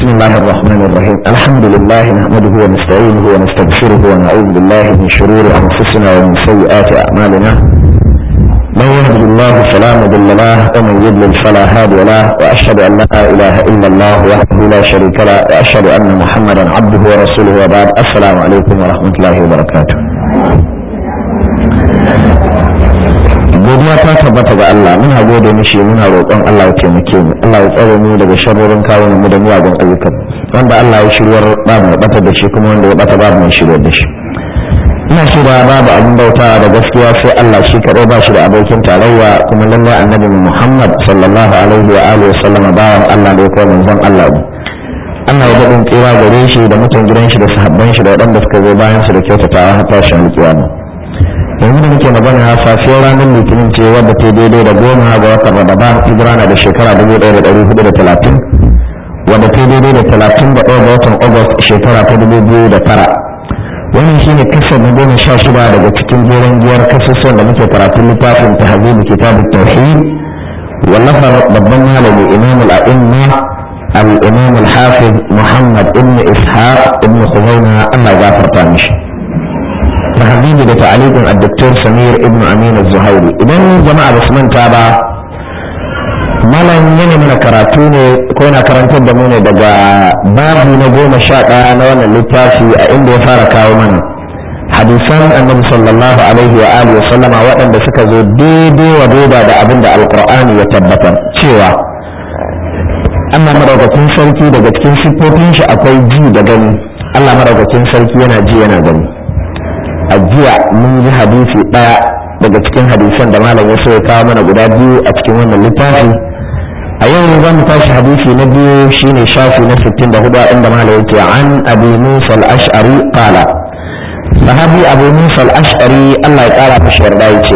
بسم الله الرحمن الرحيم الحمد لله نحمده ونستعينه ونستغفره ونعوذ بالله من شرور أنفسنا ومن سيئات أعمالنا من يهد الله فلا مضل له ومن يضلل فلا هادي له وأشهد أن لا إله إلا الله وحده لا شريك له وأشهد أن محمدا عبده ورسوله وبعد السلام عليكم ورحمة الله وبركاته godiya ta tabbata ga Allah muna gode mishi muna roƙon Allah ya taimake mu Allah ya tsare mu daga sharrorin kawunan mu da miyagun ayyukan wanda Allah ya shiryar ba mu bata da shi kuma wanda ya bata ba mu shiryar da shi ina shirya babu abin bauta da gaskiya sai Allah shi kaɗai ba shi da abokin tarayya kuma lallai annabi Muhammad sallallahu alaihi wa alihi wa sallama bawan Allah da ya kawo manzon Allah ne Allah ya daɗin tsira gare shi da mutan gidan shi da sahabban shi da waɗanda suka zo bayan su da kyautatawa har tashin alƙiyama yanzu da muke magana safiyar ranar litinin ce wadda ta daidai da goma ga watan ramadan hijira na da shekara dubu ɗaya da ɗari hudu da talatin wadda ta daidai da talatin da ɗaya ga watan agust shekara ta dubu biyu da tara wannan shine kasar na goma sha shida daga cikin jeren giyar kasusuwan da muke karatun littafin ta habibu kitabun tauhid wallafar babban malami imamul a'imma al-imam al-hafiz muhammad ibn ishaq ibn khuzaina allah gafarta mishi tahbibi da ta'aliqin ad-doktor Samir ibn Amin az-Zuhairi idan jama'a ba su manta ba malam yana mana karatu ne ko yana karantar da mu ne daga babu na goma sha ɗaya na wannan littafi a inda ya fara kawo mana hadisan annabi sallallahu alaihi wa alihi wa sallama waɗanda suka zo daidai wa daida da abin da alqur'ani ya tabbatar cewa Allah madaukakin sarki daga cikin siffofin shi akwai ji da gani Allah madaukakin sarki yana ji yana gani a jiya mun ji hadisi ɗaya daga cikin hadisan da malam ya so ya kawo mana guda biyu a cikin wannan littafi a yau za mu tashi hadisi na biyu shine shafi na 64 inda malam yake an abi musa al-ash'ari qala sahabi abu musa al-ash'ari Allah ya kara mishi yarda yace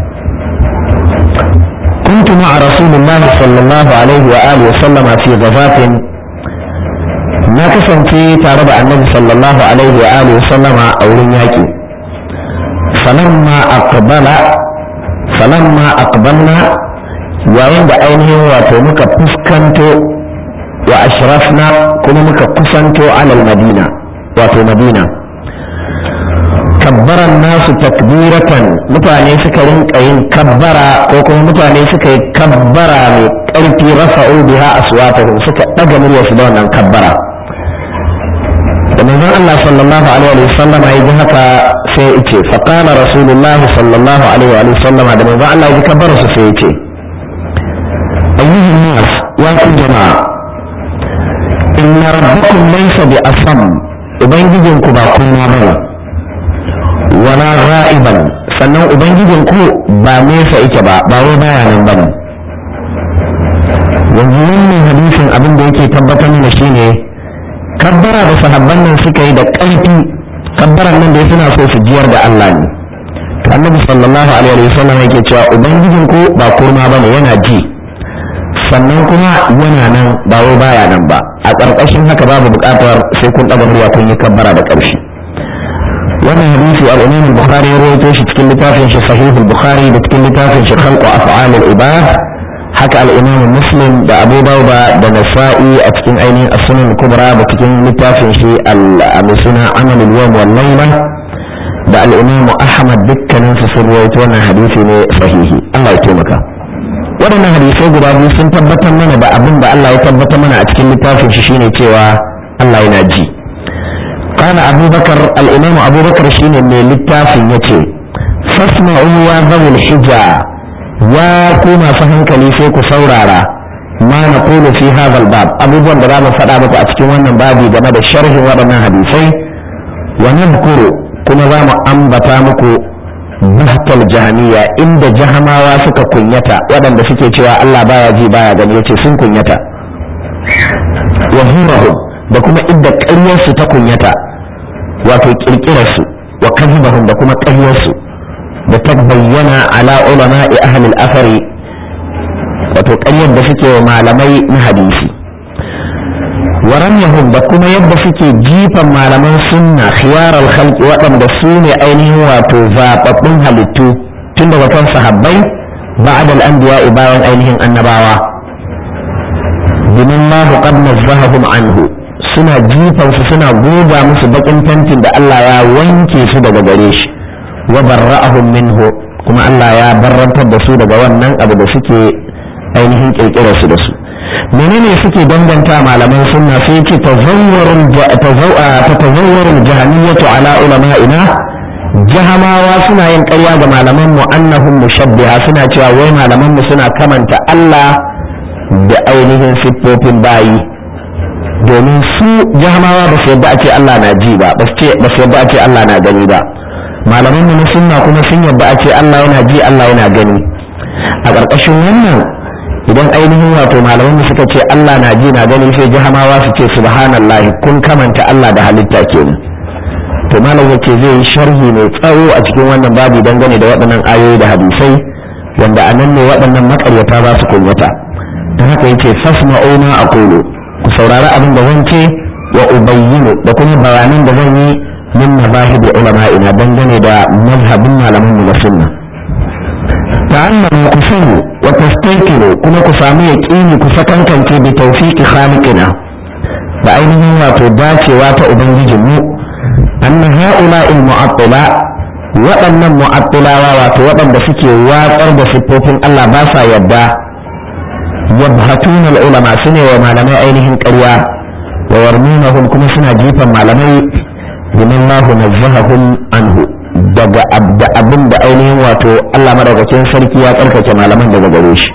كنت مع رسول الله صلى الله عليه وآله وسلم في غزاة na kasance tare da annabi sallallahu alaihi wa alihi wa sallama a wurin yaƙi falamma aqbala falamma aqbalna yayin da ainihin wato muka fuskanto wa ashrafna kuma muka kusanto alal madina wato madina kabbaran nasu takbiratan mutane suka rinka yin kabbara ko kuma mutane suka yi kabbara mai ƙarfi rafa'u biha aswatahum suka ɗaga muryarsu da wannan kabbara da manzon Allah sallallahu alaihi wa sallam ya ji haka sai ya ce fa qala rasulullahi sallallahu alaihi wa sallam da manzon Allah ya ji kabbar su sai ya ce ayyuhan nas ya ku jama'a inna rabbakum laysa bi asam ubangijinku ba kunna bane wala ra'iban sannan ubangijinku ba nesa yake ba ba wai baya nan bane yanzu wannan hadisin abin da yake tabbatar mana shine kabbara da sahabban nan suka yi da ƙarfi kabbaran nan da suna so su jiyar da Allah ne to annabi sallallahu alaihi wa sallam yake cewa ubangijin ku ba kurma bane yana ji sannan kuma yana nan ba wai baya nan ba a ƙarƙashin haka babu buƙatar sai kun ɗaga murya kun yi kabbara da ƙarfi wannan hadisi al-Imam al-Bukhari ya rawaito shi cikin littafin shi Sahih al-Bukhari da cikin littafin shi Khalq Af'al al-Ibad haka al'imamu muslim da abu dauba da nasa'i a cikin ainihin asunan kubra da cikin littafin shi al-suna amalin yawm wal layla da al'imamu ahmad dukkanin su sun rawaito wannan hadisi ne sahihi Allah ya taimaka waɗannan hadisai guda biyu sun tabbatar mana da abin da Allah ya tabbatar mana a cikin littafin shi shine cewa Allah yana ji kana abubakar al-imamu abubakar shine mai littafin yace fasma'u ya zawul hijja ya ku masu hankali sai ku saurara ma na kulu fi hadha bab abubuwan da za mu faɗa muku a cikin wannan babi game da sharhin waɗannan hadisai wa nadhkuru kuma za mu ambata muku bahtal jahaniya inda jahamawa suka kunyata waɗanda suke cewa Allah baya ji baya gani yace sun kunyata wa hurahum da kuma idda ƙaryarsu ta kunyata wato ƙirƙirarsu wa kadhibahum da kuma ƙaryarsu da ta bayyana ala ulama'i ahlul asari wato ƙaryar da suke wa malamai na hadisi waramyahum da kuma yadda suke jifan malaman sunna khiyarar khalqi waɗanda su ne ainihin wato zaɓaɓɓun halittu tun daga kan sahabbai ba'da al-anbiya bayan ainihin annabawa bimin ma qad nazzahum anhu suna jifan su suna goga musu bakin tantin da Allah ya wanke su daga gare shi wa barra'ahum minhu kuma Allah ya barrantar da su daga wannan abu da suke ainihin kirkirar su da su menene suke danganta malaman sunna sai ce tazawwarul tazawwarul jahaniyatu ala ulama'ina jahamawa suna yin ƙarya ga malaman mu annahum mushabbiha suna cewa wai malaman mu suna kamanta Allah da ainihin siffofin bayi domin su jahamawa ba su yadda a ce Allah na ji ba ba su yadda a ce Allah na gani ba malaman mu na sunna kuma sun yadda a ce Allah yana ji Allah yana gani a ƙarƙashin wannan idan ainihin wato malaman mu suka ce Allah na ji na gani sai jahamawa su ce subhanallah kun kamanta Allah da halitta kenan to malam yace zai yi sharhi mai tsawo a cikin wannan babu dangane da waɗannan ayoyi da hadisai wanda a nan ne waɗannan makaryata za su kunyata don haka yace fasma'u ma aqulu ku saurari abin da zan ce wa ubayyinu da kuma bayanan da zan yi min mazahib ulama'ina dangane da mazhabin malaman mu na sunna ta'allamu ku sani wa tastayqiru kuma ku samu yaqini ku sakankance bi tawfiqi khaliqina da ainihin wato dacewa ta ubangijin mu anna ha'ula'il mu'attila waɗannan mu'attilawa wato waɗanda suke watsar da siffofin Allah ba sa yadda yabhatuna ulama sune wa malamai ainihin ƙarya wa warminahum kuma suna jifan malamai biman lahu nazzahahum anhu daga da abin da ainihin wato Allah madaukakin sarki ya tsarkake malaman daga gare shi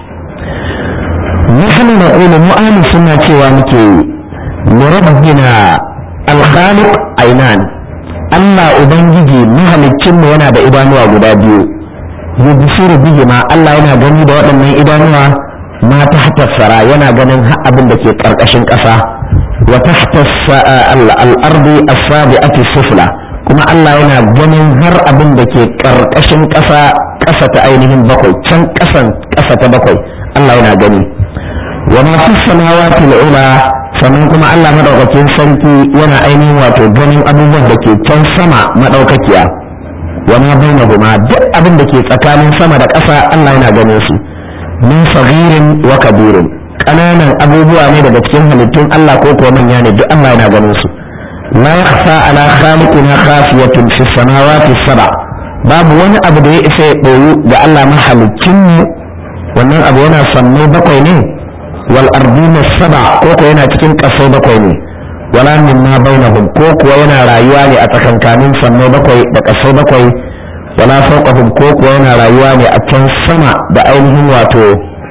nahnu naqulu mu'amin suna cewa muke li rabbina al-khaliq aynan Allah ubangiji mahaliccin mu yana da idanuwa guda biyu yubsiru bihi ma Allah yana gani da waɗannan idanuwa ma tahta sara yana ganin har abin da ke karkashin ƙasa wa tahta al-ardi as-sabi'ati sufla kuma Allah yana ganin har abin da ke karkashin ƙasa ƙasa ta ainihin bakwai can ƙasan ƙasa ta bakwai Allah yana gani wa ma fi samawati al-ula sannan kuma Allah madaukakin sarki yana ainihin wato ganin abubuwan da ke can sama madaukakiya wa ma bainahuma duk abin da ke tsakanin sama da ƙasa Allah yana ganin su min saghirin wa kabirin ƙananan abubuwa ne daga cikin halittun Allah ko kuwa manya ne duk Allah yana ganin su la yakhfa ala khaliqina khafiyatun fi samawati sab'a babu wani abu da ya isa ya ɓoyu ga Allah mahalicin mu wannan abu yana sammai bakwai ne wal ardina sab'a ko kuwa yana cikin ƙasai bakwai ne wala min ma bainahum ko kuwa yana rayuwa ne a tsakankanin sammai bakwai da ƙasai bakwai wala fawqahum ko kuwa yana rayuwa ne a can sama da ainihin wato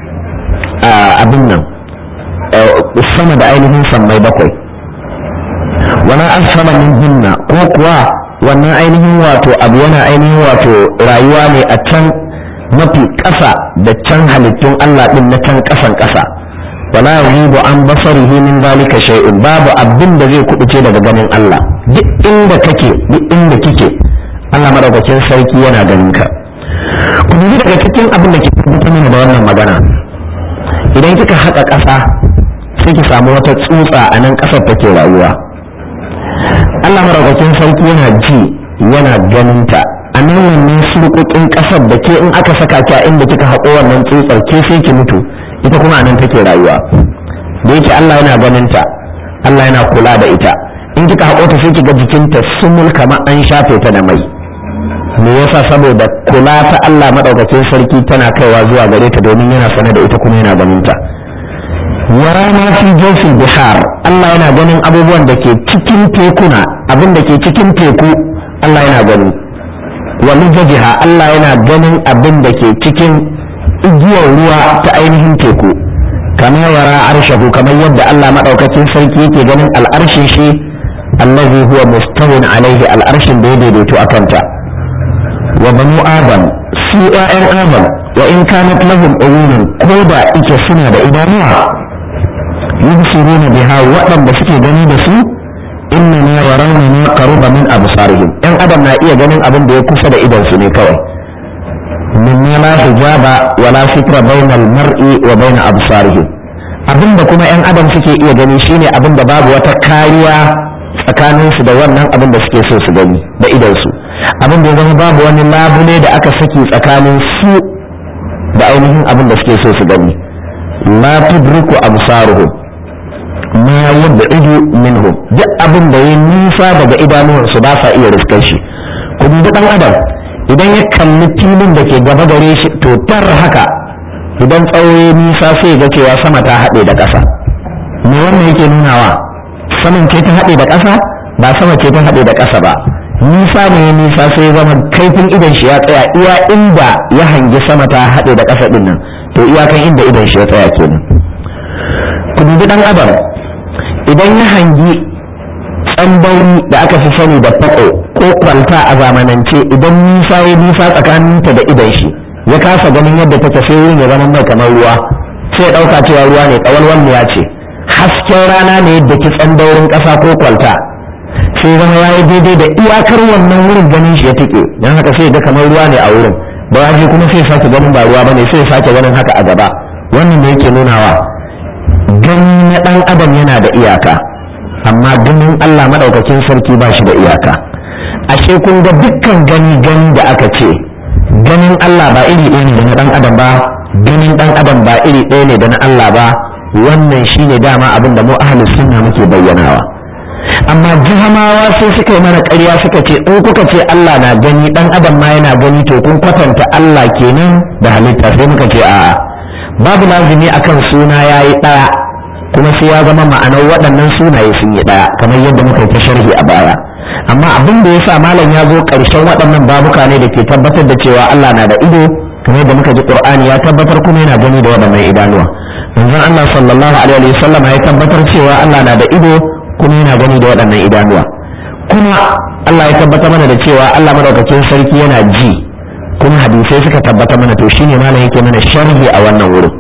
abin nan sama da ainihin sammai bakwai wala asfala min hinna ko kuwa wannan ainihin wato abu yana ainihin wato rayuwa ne a can mafi ƙasa da can halittun Allah din na can ƙasan ƙasa wala yughibu an basarihi min zalika shay'un babu abin da zai kubuce daga ganin Allah duk inda kake duk inda kike Allah madaukakin sarki yana ganin ka ku dubi daga cikin abin da ke tabbatar mana da wannan magana idan kika haƙa ƙasa sai ki samu wata tsutsa a nan ƙasar take rayuwa Allah madaukakin sarki yana ji yana ganin ta a nan wannan surƙuƙin ƙasar da ke in aka saka ki a inda kika haƙo wannan tsutsar ke sai ki mutu ita kuma a nan take rayuwa da yake Allah yana ganin ta Allah yana kula da ita in kika haƙo ta sai kiga jikinta sumul kamar an shafe ta da mai me yasa saboda kula ta Allah madaukakin sarki tana kaiwa zuwa gare ta domin yana sane da ita kuma yana ganin ta wara ma fi jawfil bihar Allah yana ganin abubuwan da ke cikin tekuna abin da ke cikin teku Allah yana gani wa mujajiha Allah yana ganin abin da ke cikin igiyar ruwa ta ainihin teku kama wara arshahu kamar yadda Allah madaukakin sarki yake ganin al'arshin shi allazi huwa mustawin alaihi al'arshin da ya daidaito a kanta wa banu adam su ƴaƴan adam wa in kanat lahum uyunun ko da ike suna da idanuwa yubsiruna biha waɗanda suke gani da su inna ma yarawna ma qaruba min absarihim ƴan adam na iya ganin abin da ya kusa da idan su ne kawai mimma la hijaba wala sitra bainal mar'i wa bain absarihim abinda kuma ƴan adam suke iya gani shine abin da babu wata kariya tsakaninsu da wannan abin da suke so su gani da idansu abin da ya zama babu wani labule da aka saki tsakanin su da ainihin abin da suke so su gani la tudriku absaruhum ma yab'idu minhum duk abin da ya nisa daga idanuwansu ba sa iya riskar shi ku dubi dan adam idan ya kalli filin da ke gaba gare shi to tar haka idan tsawo ya nisa sai ga cewa sama ta haɗe da ƙasa me wannan yake nunawa saman ce ta haɗe da ƙasa ba sama ce ta haɗe da ƙasa ba nisa ne ya nisa sai ya zama kaifin idan shi ya tsaya iya inda ya hangi sama ta haɗe da ƙasa ɗin nan to iyakan inda idan shi ya tsaya kenan ku dubi ɗan adam idan ya hangi tsambauri da aka fi sani da fako ko kwalta a zamanance idan nisa ya nisa tsakaninta da idan shi ya kasa ganin yadda take sai wurin ya zama mai kamar ruwa sai ya ɗauka cewa ruwa ne ƙawalwal ya ce hasken rana ne yadda ki tsandaurin ƙasa ko kwalta sai zama ya yi daidai da iyakar wannan wurin ganin shi ya tike don haka sai ga kamar ruwa ne a wurin da ya kuma sai sake ganin ba ruwa ba ne sai sake ganin haka a gaba wannan ne yake nunawa gani na ɗan adam yana da iyaka amma ganin Allah maɗaukakin sarki ba shi da iyaka ashe kun ga dukkan gani gani da aka ce ganin Allah ba iri ɗaya ne da na ɗan adam ba ganin ɗan adam ba iri ɗaya ne da na Allah ba wannan shine dama abin da mu ahlus sunna muke bayyanawa amma jihamawa sai suka yi mana ƙarya suka ce in kuka ce Allah na gani ɗan adam ma yana gani to kun kwatanta Allah kenan da halitta sai muka ce a'a babu lazimi akan suna yayi ɗaya kuma sai ya zama ma'anar waɗannan sunaye sun yi ɗaya kamar yadda muka yi ta sharhi a baya amma abin da ya sa malam ya zo ƙarshen waɗannan babuka ne da ke tabbatar da cewa Allah na da ido kamar yadda muka ji Qur'ani ya tabbatar kuma yana gani da waɗannan idanuwa manzon Allah sallallahu alaihi wa sallam ya tabbatar cewa Allah na da ido kuma yana gani da waɗannan idanuwa kuma Allah ya tabbatar mana da cewa Allah madaukakin sarki yana ji kuma hadisai suka tabbatar mana to shine malam yake mana sharhi a wannan wurin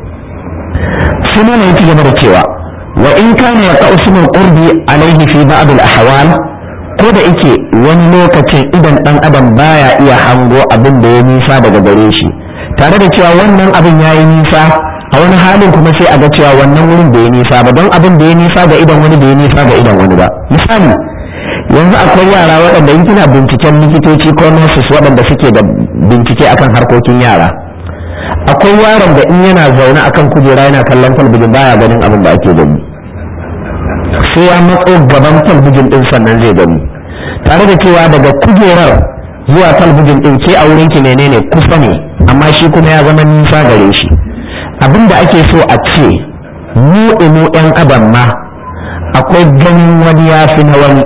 sai malam yake gaba da cewa wa in kana ya ismul qurbi alaihi fi ba'd al ahwal ko da yake wani lokacin idan dan adam baya iya hango abin da ya nisa daga gare shi tare da cewa wannan abin yayi nisa a wani halin kuma sai a ga cewa wannan wurin bai nisa ba don abin da ya nisa ga idan wani bai nisa ga idan wani ba misali yanzu akwai yara waɗanda in kina binciken likitoci ko nurses waɗanda suke da bincike akan harkokin yara akwai yaron da in yana zaune akan kujera yana kallon talbijin baya ganin abin da ake gani sai ya matso gaban talbijin din sannan zai gani tare da cewa daga kujerar zuwa talbijin din ke a wurinki menene kusa ne amma shi kuma ya zama nisa gare shi abin da ake so a ce mu inu yan adam ma akwai ganin wani ya fi na wani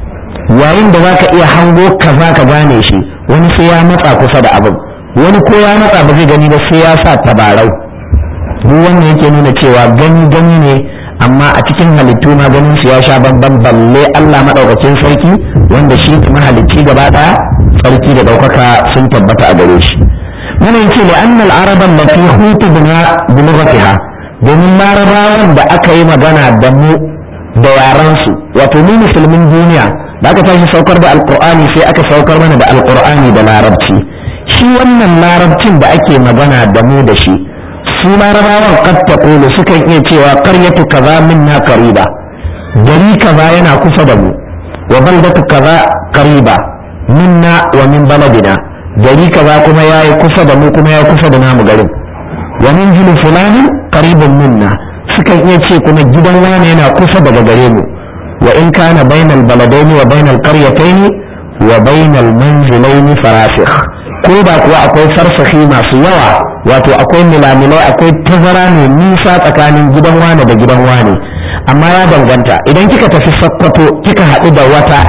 yayin da za ka iya hango kaza ka gane shi wani sai ya matsa kusa da abin wani ko ya matsa ba zai gani ba sai ya sa tabarau duk wannan yake nuna cewa gani gani ne amma a cikin halittu ma ganin su ya sha bamban balle Allah madaukakin sarki wanda shi ne mahalicci gaba daya sarki da daukaka sun tabbata a gare shi wannan yace li anna al-arab allati hutu bina bi lughatiha domin larabawan da aka yi magana da mu da yaran su wato mu musulmin duniya da aka tashi saukar da alqur'ani sai aka saukar mana da alqur'ani da larabci shi wannan larabcin da ake magana da mu da shi su larabawan qad taqulu sukan iya cewa qaryatu kaza minna qariba gari kaza yana kusa da mu wa baldatu kaza qariba minna wa min baladina gari kaza kuma yayi kusa da mu kuma yayi kusa da namu garin wa min jilu fulani qaribun minna sukan iya ce kuma gidan wani yana kusa daga gare mu wa in kana bainal baladaini wa bainal qaryataini wa bainal manzilaini farasikh ko da kuwa akwai farsahi masu yawa wato akwai milamilai akwai tazara mai nisa tsakanin gidan wane da gidan wane amma ya danganta idan kika tafi sakkwato kika haɗu da wata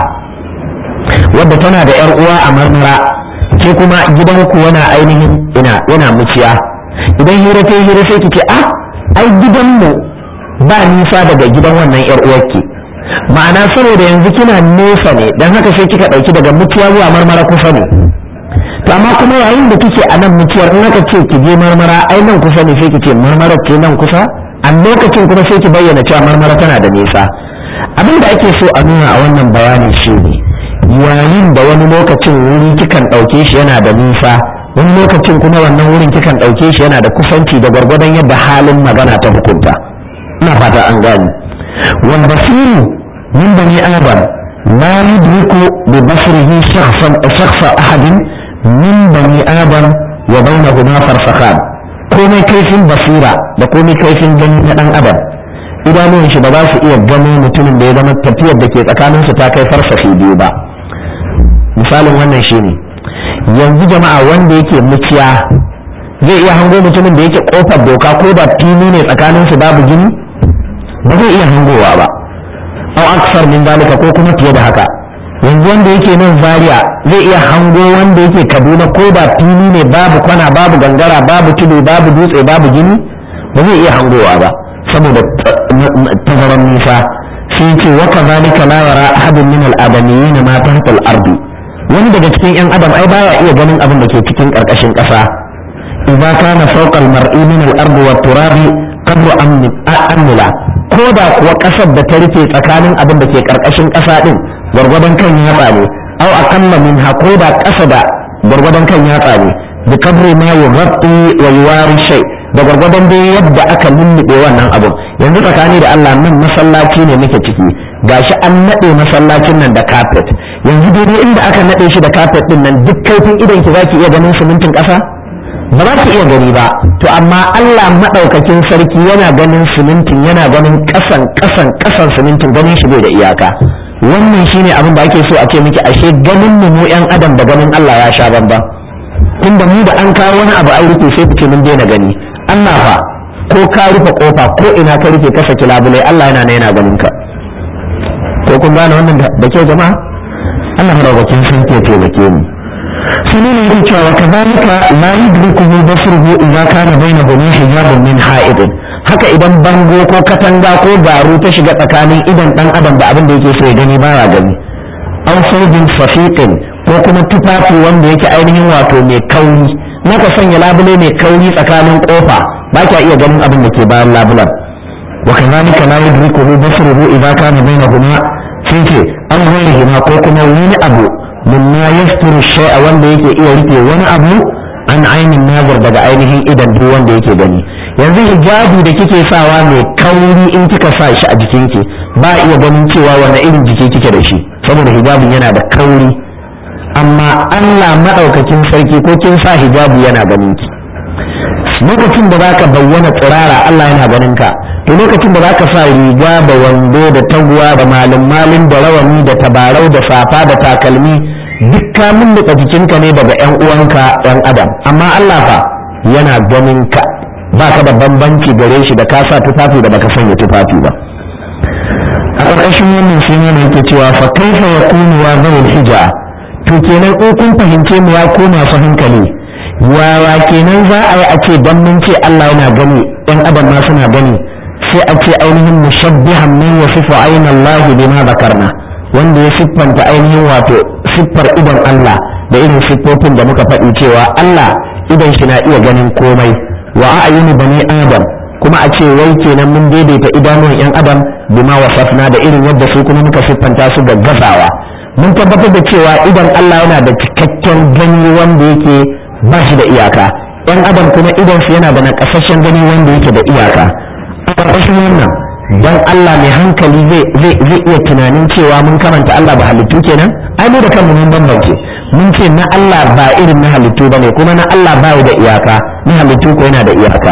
wadda tana da yar uwa a marmara ke kuma gidanku yana ainihin ina yana muciya idan hira ta hira sai kike a ai gidanmu ba nisa daga gidan wannan yar uwarki ma'ana saboda yanzu kina nesa ne dan haka sai kika ɗauki daga muciya zuwa marmara kusa ne to amma kuma yayin da kike a nan mutuwar in aka ce ki je marmara ai nan kusa ne sai ki ce marmara ce nan kusa a lokacin kuma sai ki bayyana cewa marmara tana da nisa abin da ake so a nuna a wannan bayani shi ne yayin da wani lokacin wuri kikan ɗauke shi yana da nisa wani lokacin kuma wannan wurin kikan ɗauke shi yana da kusanci da gwargwadon yadda halin magana ta hukunta ina fata an gani wal basiru min bani adam la yudriku bi basrihi shakhsan shakhsa ahadin min bani adam wa bainahuma farsakhan komai kaifin basira da komai kaifin gani na dan adam idanuwan shi ba za su iya gano mutumin da ya zama tafiyar da ke tsakanin su ta kai farsafi biyu ba misalin wannan shine yanzu jama'a wanda yake muciya zai iya hango mutumin da yake kofar doka ko da fili ne tsakanin su babu gini ba zai iya hangowa ba au aksar min dalika ko kuma fiye da haka yanzu wanda yake nan zaria zai iya hango wanda yake kaduna ko da fili ne babu kwana babu gangara babu tudu babu dutse babu gini ba zai iya hangowa ba saboda tazaran nisa sai ce wa kazalika la yara ahadun min al-adamiyyin ma tahta al-ardi wani daga cikin yan adam ai baya iya ganin abin da ke cikin karkashin kasa idza kana fawqa al-mar'i min al-ardi wa turabi qadru amnila ko da kuwa kasar da ta rufe tsakanin abin da ke karkashin kasa din gwargwadon kan yatsa ne au aqalla minha ko da kasa da gwargwadon kan yatsa ne bi kadri ma yughatti wa yuwari shay da gwargwadon dai yadda aka lullube wannan abun yanzu tsakani da Allah nan masallaci ne muke ciki gashi an nade masallacin nan da carpet yanzu dai inda aka nade shi da carpet din nan duk kaifin idan ki zaki iya ganin simintin kasa ba za ki iya gani ba to amma Allah madaukakin sarki yana ganin simintin yana ganin kasan kasan kasan simintin ganin shi bai da iyaka wannan shine abin da ake so a ce miki ashe ganin mu mu yan adam da ganin Allah ya sha bamba tunda mu da an kawo wani abu an rufe sai fice mun daina gani Allah fa ko ka rufe kofa ko ina ka rufe ka saki labulai Allah yana na yana ganin ka ko kun gane wannan da kyau jama'a Allah madaukakin sun ke taimake mu sanin ne yake cewa kazalika la yudrikuhu basruhu idza kana bainahu min hijabun min ha'idin haka idan bango ko katanga ko garu ta shiga tsakanin idan dan adam da abin da yake so ya gani baya gani aw saujin safiqin ko kuma tufafi wanda yake ainihin wato mai kauri naka sanya labule mai kauri tsakanin kofa ba ka iya ganin abin da ke bayan labulan wa kazalika la yudrikuhu basruhu idza kana bainahuma sai ce an ghairihima ko kuma wani abu mimma yasturu shay'a wanda yake iya rufe wani abu an ainin nazar daga ainihin idan duk wanda yake gani yanzu hijabi da kike sawa mai kauri in kika sa shi a jikinki ba iya ganin cewa wani irin jiki kike da shi saboda hijabin yana da kauri amma Allah madaukakin sarki ko kin sa hijabi yana ganin ki lokacin da zaka bayyana tsirara Allah yana ganin ka to lokacin da zaka sa riga da wando da taguwa da malin malin da rawani da tabarau da safa da takalmi duk ka mulluka jikinka ne daga yan uwanka yan adam amma Allah fa yana ganin ka baka da bambanci gare shi da ka sa tufafi da baka sanya tufafi ba a ƙarƙashin wannan sai ne yake cewa fa kaifa yakunu wa zawul hija to kenan in kun fahimce mu ya ko masu hankali wawa kenan za a yi a ce dan mun ce Allah yana gani yan adam ma suna gani sai a ce ainihin mushabbihan min wasifu ayna Allah bima zakarna wanda ya siffanta ainihin wato siffar idan Allah da irin siffofin da muka faɗi cewa Allah idan shi na iya ganin komai wa a'yuni bani adam kuma a ce wai kenan mun daidaita idanuwan yan adam bima wasafna da irin yadda su kuma muka siffanta su ga gazawa mun tabbatar da cewa idan Allah yana da cikakken gani wanda yake ba shi da iyaka yan adam kuma idan su yana da nakasashen gani wanda yake da iyaka a ƙarƙashin wannan dan Allah mai hankali zai iya tunanin cewa mun karanta Allah ba halittu kenan ai mu da kanmu mun bambance mun ce na Allah ba irin na halittu bane kuma na Allah ba da iyaka na halittu ko yana da iyaka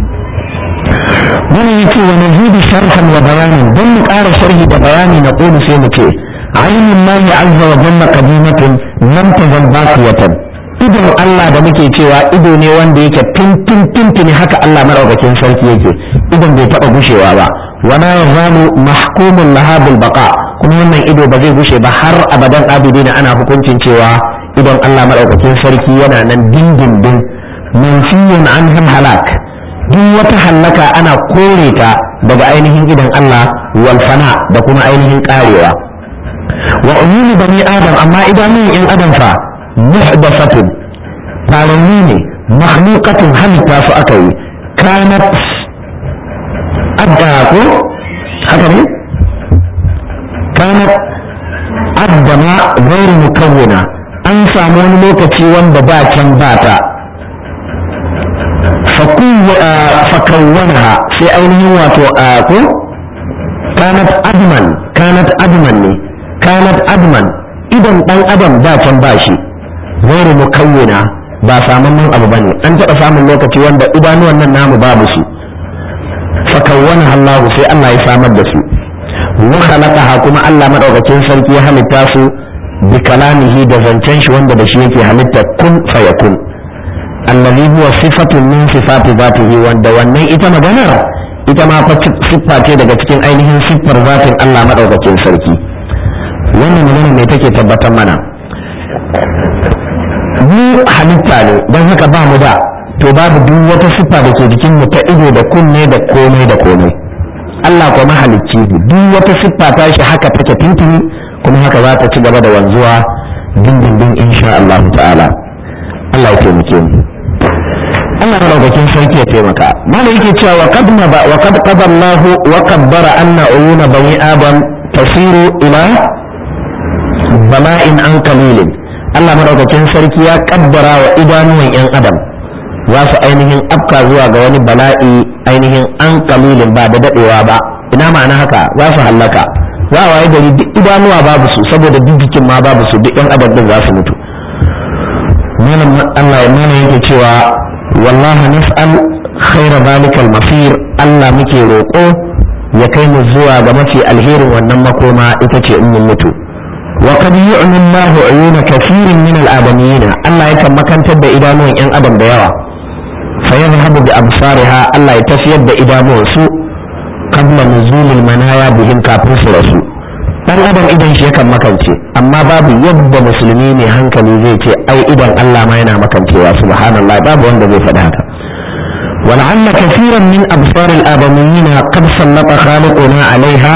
wani yake wa nazidu sharhan wa bayanin don mu ƙara sharhi da bayani na ƙulu sai mu ce عين الله عز وجل قديمة لم تزل باقية idon Allah da muke cewa ido ne wanda yake tuntun tuntuni haka Allah maraukakin sarki yake idon bai taba gushewa ba wana yazalu mahkumun laha bil baqa kuma wannan ido ba zai gushe ba har abadan abidina ana hukuncin cewa idon Allah maraukakin sarki yana nan dindindin manfiyun anhum halak duk wata hallaka ana kore ta daga ainihin idon Allah wal fana da kuma ainihin karewa wa umuni bani adam amma idanun in adam fa muhdathatun faranni ne makhluqatun halitta su aka yi kanat adda ko haka ne kanat addama gairu mukawwina an samu wani lokaci wanda ba can ba ta fakawwanaha sai ainihin wato ko kanat adman kanat adman ne kanat adman idan dan adam da can ba shi gairu mukawwina ba samun abu bane an taɓa samun lokaci wanda idanuwan nan namu babu su fakawwana Allah sai Allah ya samar da su wa khalaqaha kuma Allah madaukakin sarki ya halitta su bi kalamihi da zancen shi wanda da shi yake halitta kun fayakun allazi huwa sifatun min sifati zatihi wanda wannan ita magana ita ma fa siffa ce daga cikin ainihin siffar zatin Allah madaukakin sarki wannan magana mai take tabbatar mana mu halitta ne don haka ba mu da to babu duk wata siffa da ke jikin mu ta ido da kunne da komai da komai Allah kuma mahalicci ne duk wata siffa ta shi haka take tuntuni kuma haka za ta ci gaba da wanzuwa dindindin insha Allah ta'ala Allah ya taimake mu Allah madaukakin sarki ya taimaka mana yake cewa wa qad ba wa qad qada Allah wa qaddara anna uyuna bani adam tasiru ila bala'in an qalilin Allah madaukakin sarki ya kaddara wa idanuwan yan adam za su ainihin afka zuwa ga wani bala'i ainihin an qalilin ba da dadewa ba ina ma'ana haka za su hallaka za a waye gari duk idanuwa babu su saboda duk jikin ma babu su duk yan adam din za su mutu malam Allah ya mana yake cewa wallahi nas'al khaira zalikal masir Allah muke roƙo ya kai mu zuwa ga mafi alherin wannan makoma ita ce in mun mutu wa qad yu'mi Allahu uyuna kathirin min al-adamiyina Allah yakan makantar da idanuwan yan adam da yawa fa yadhhabu bi absariha Allah ya tafiyar da idanuwan su qabla nuzulil manaya bihim kafin su rasu dan adam idan shi yakan makance amma babu yadda musulmi ne hankali zai ce ai idan Allah ma yana makancewa subhanallah babu wanda zai faɗi haka ولعل كثيرا من أبصار الآدميين قد سلط خالقنا عليها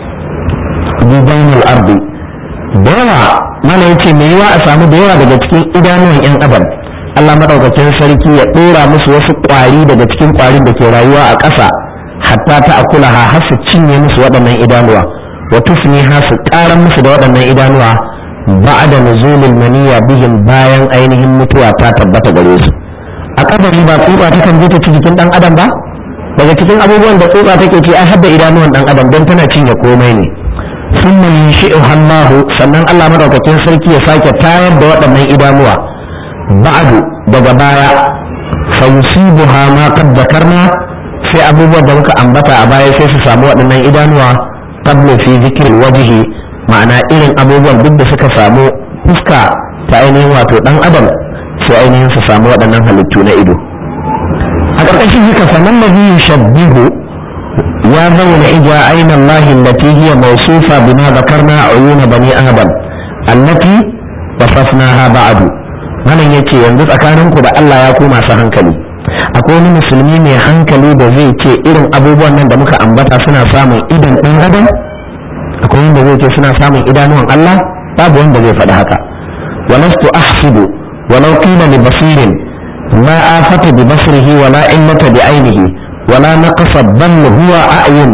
ببين الأرض دوا ما يتي ميوا أسامو دوا daga cikin idanuwan 'yan adam Allah madaukakin sarki ya ɗora musu wasu ƙwari daga cikin ƙwarin da ke rayuwa a ƙasa hatta ta akulaha har su cinye musu waɗannan idanuwa wa tufniha su ƙaran musu da waɗannan idanuwa ba'da nuzulil maniya bihim bayan ainihin mutuwa ta tabbata gare su a kabari ba tsutsa ta kan je ta ci jikin dan adam ba daga cikin abubuwan da tsutsa take ci ai hadda idanuwan dan adam don tana cinye komai ne sun mai shi'u hallahu sannan Allah madaukakin sarki ya sake tayar da waɗannan idanuwa ba'du daga baya fa yusibuha ma qad dhakarna sai abubuwan da muka ambata a baya sai su samu waɗannan idanuwa qabla fi zikr wajhi ma'ana irin abubuwan duk da suka samu fuska ta ainihin wato dan adam sai ainihin su samu waɗannan halittu na ido a ƙarƙashin haka sanan nabi yushabbihu ya zauna ija aina Allah allati hiya mawsufa bima dhakarna uyun bani adam allati wasafnaha ba'du malam yace yanzu tsakaninku da Allah ya ku masu hankali akwai wani musulmi mai hankali da zai ce irin abubuwan nan da muka ambata suna samun idan ɗan adam akwai wanda zai ce suna samun idanuwan Allah babu wanda zai faɗi haka walastu ahsibu ولو قيل لبصير ما آفة ببصره ولا علة بعينه ولا نقص بل هو أعين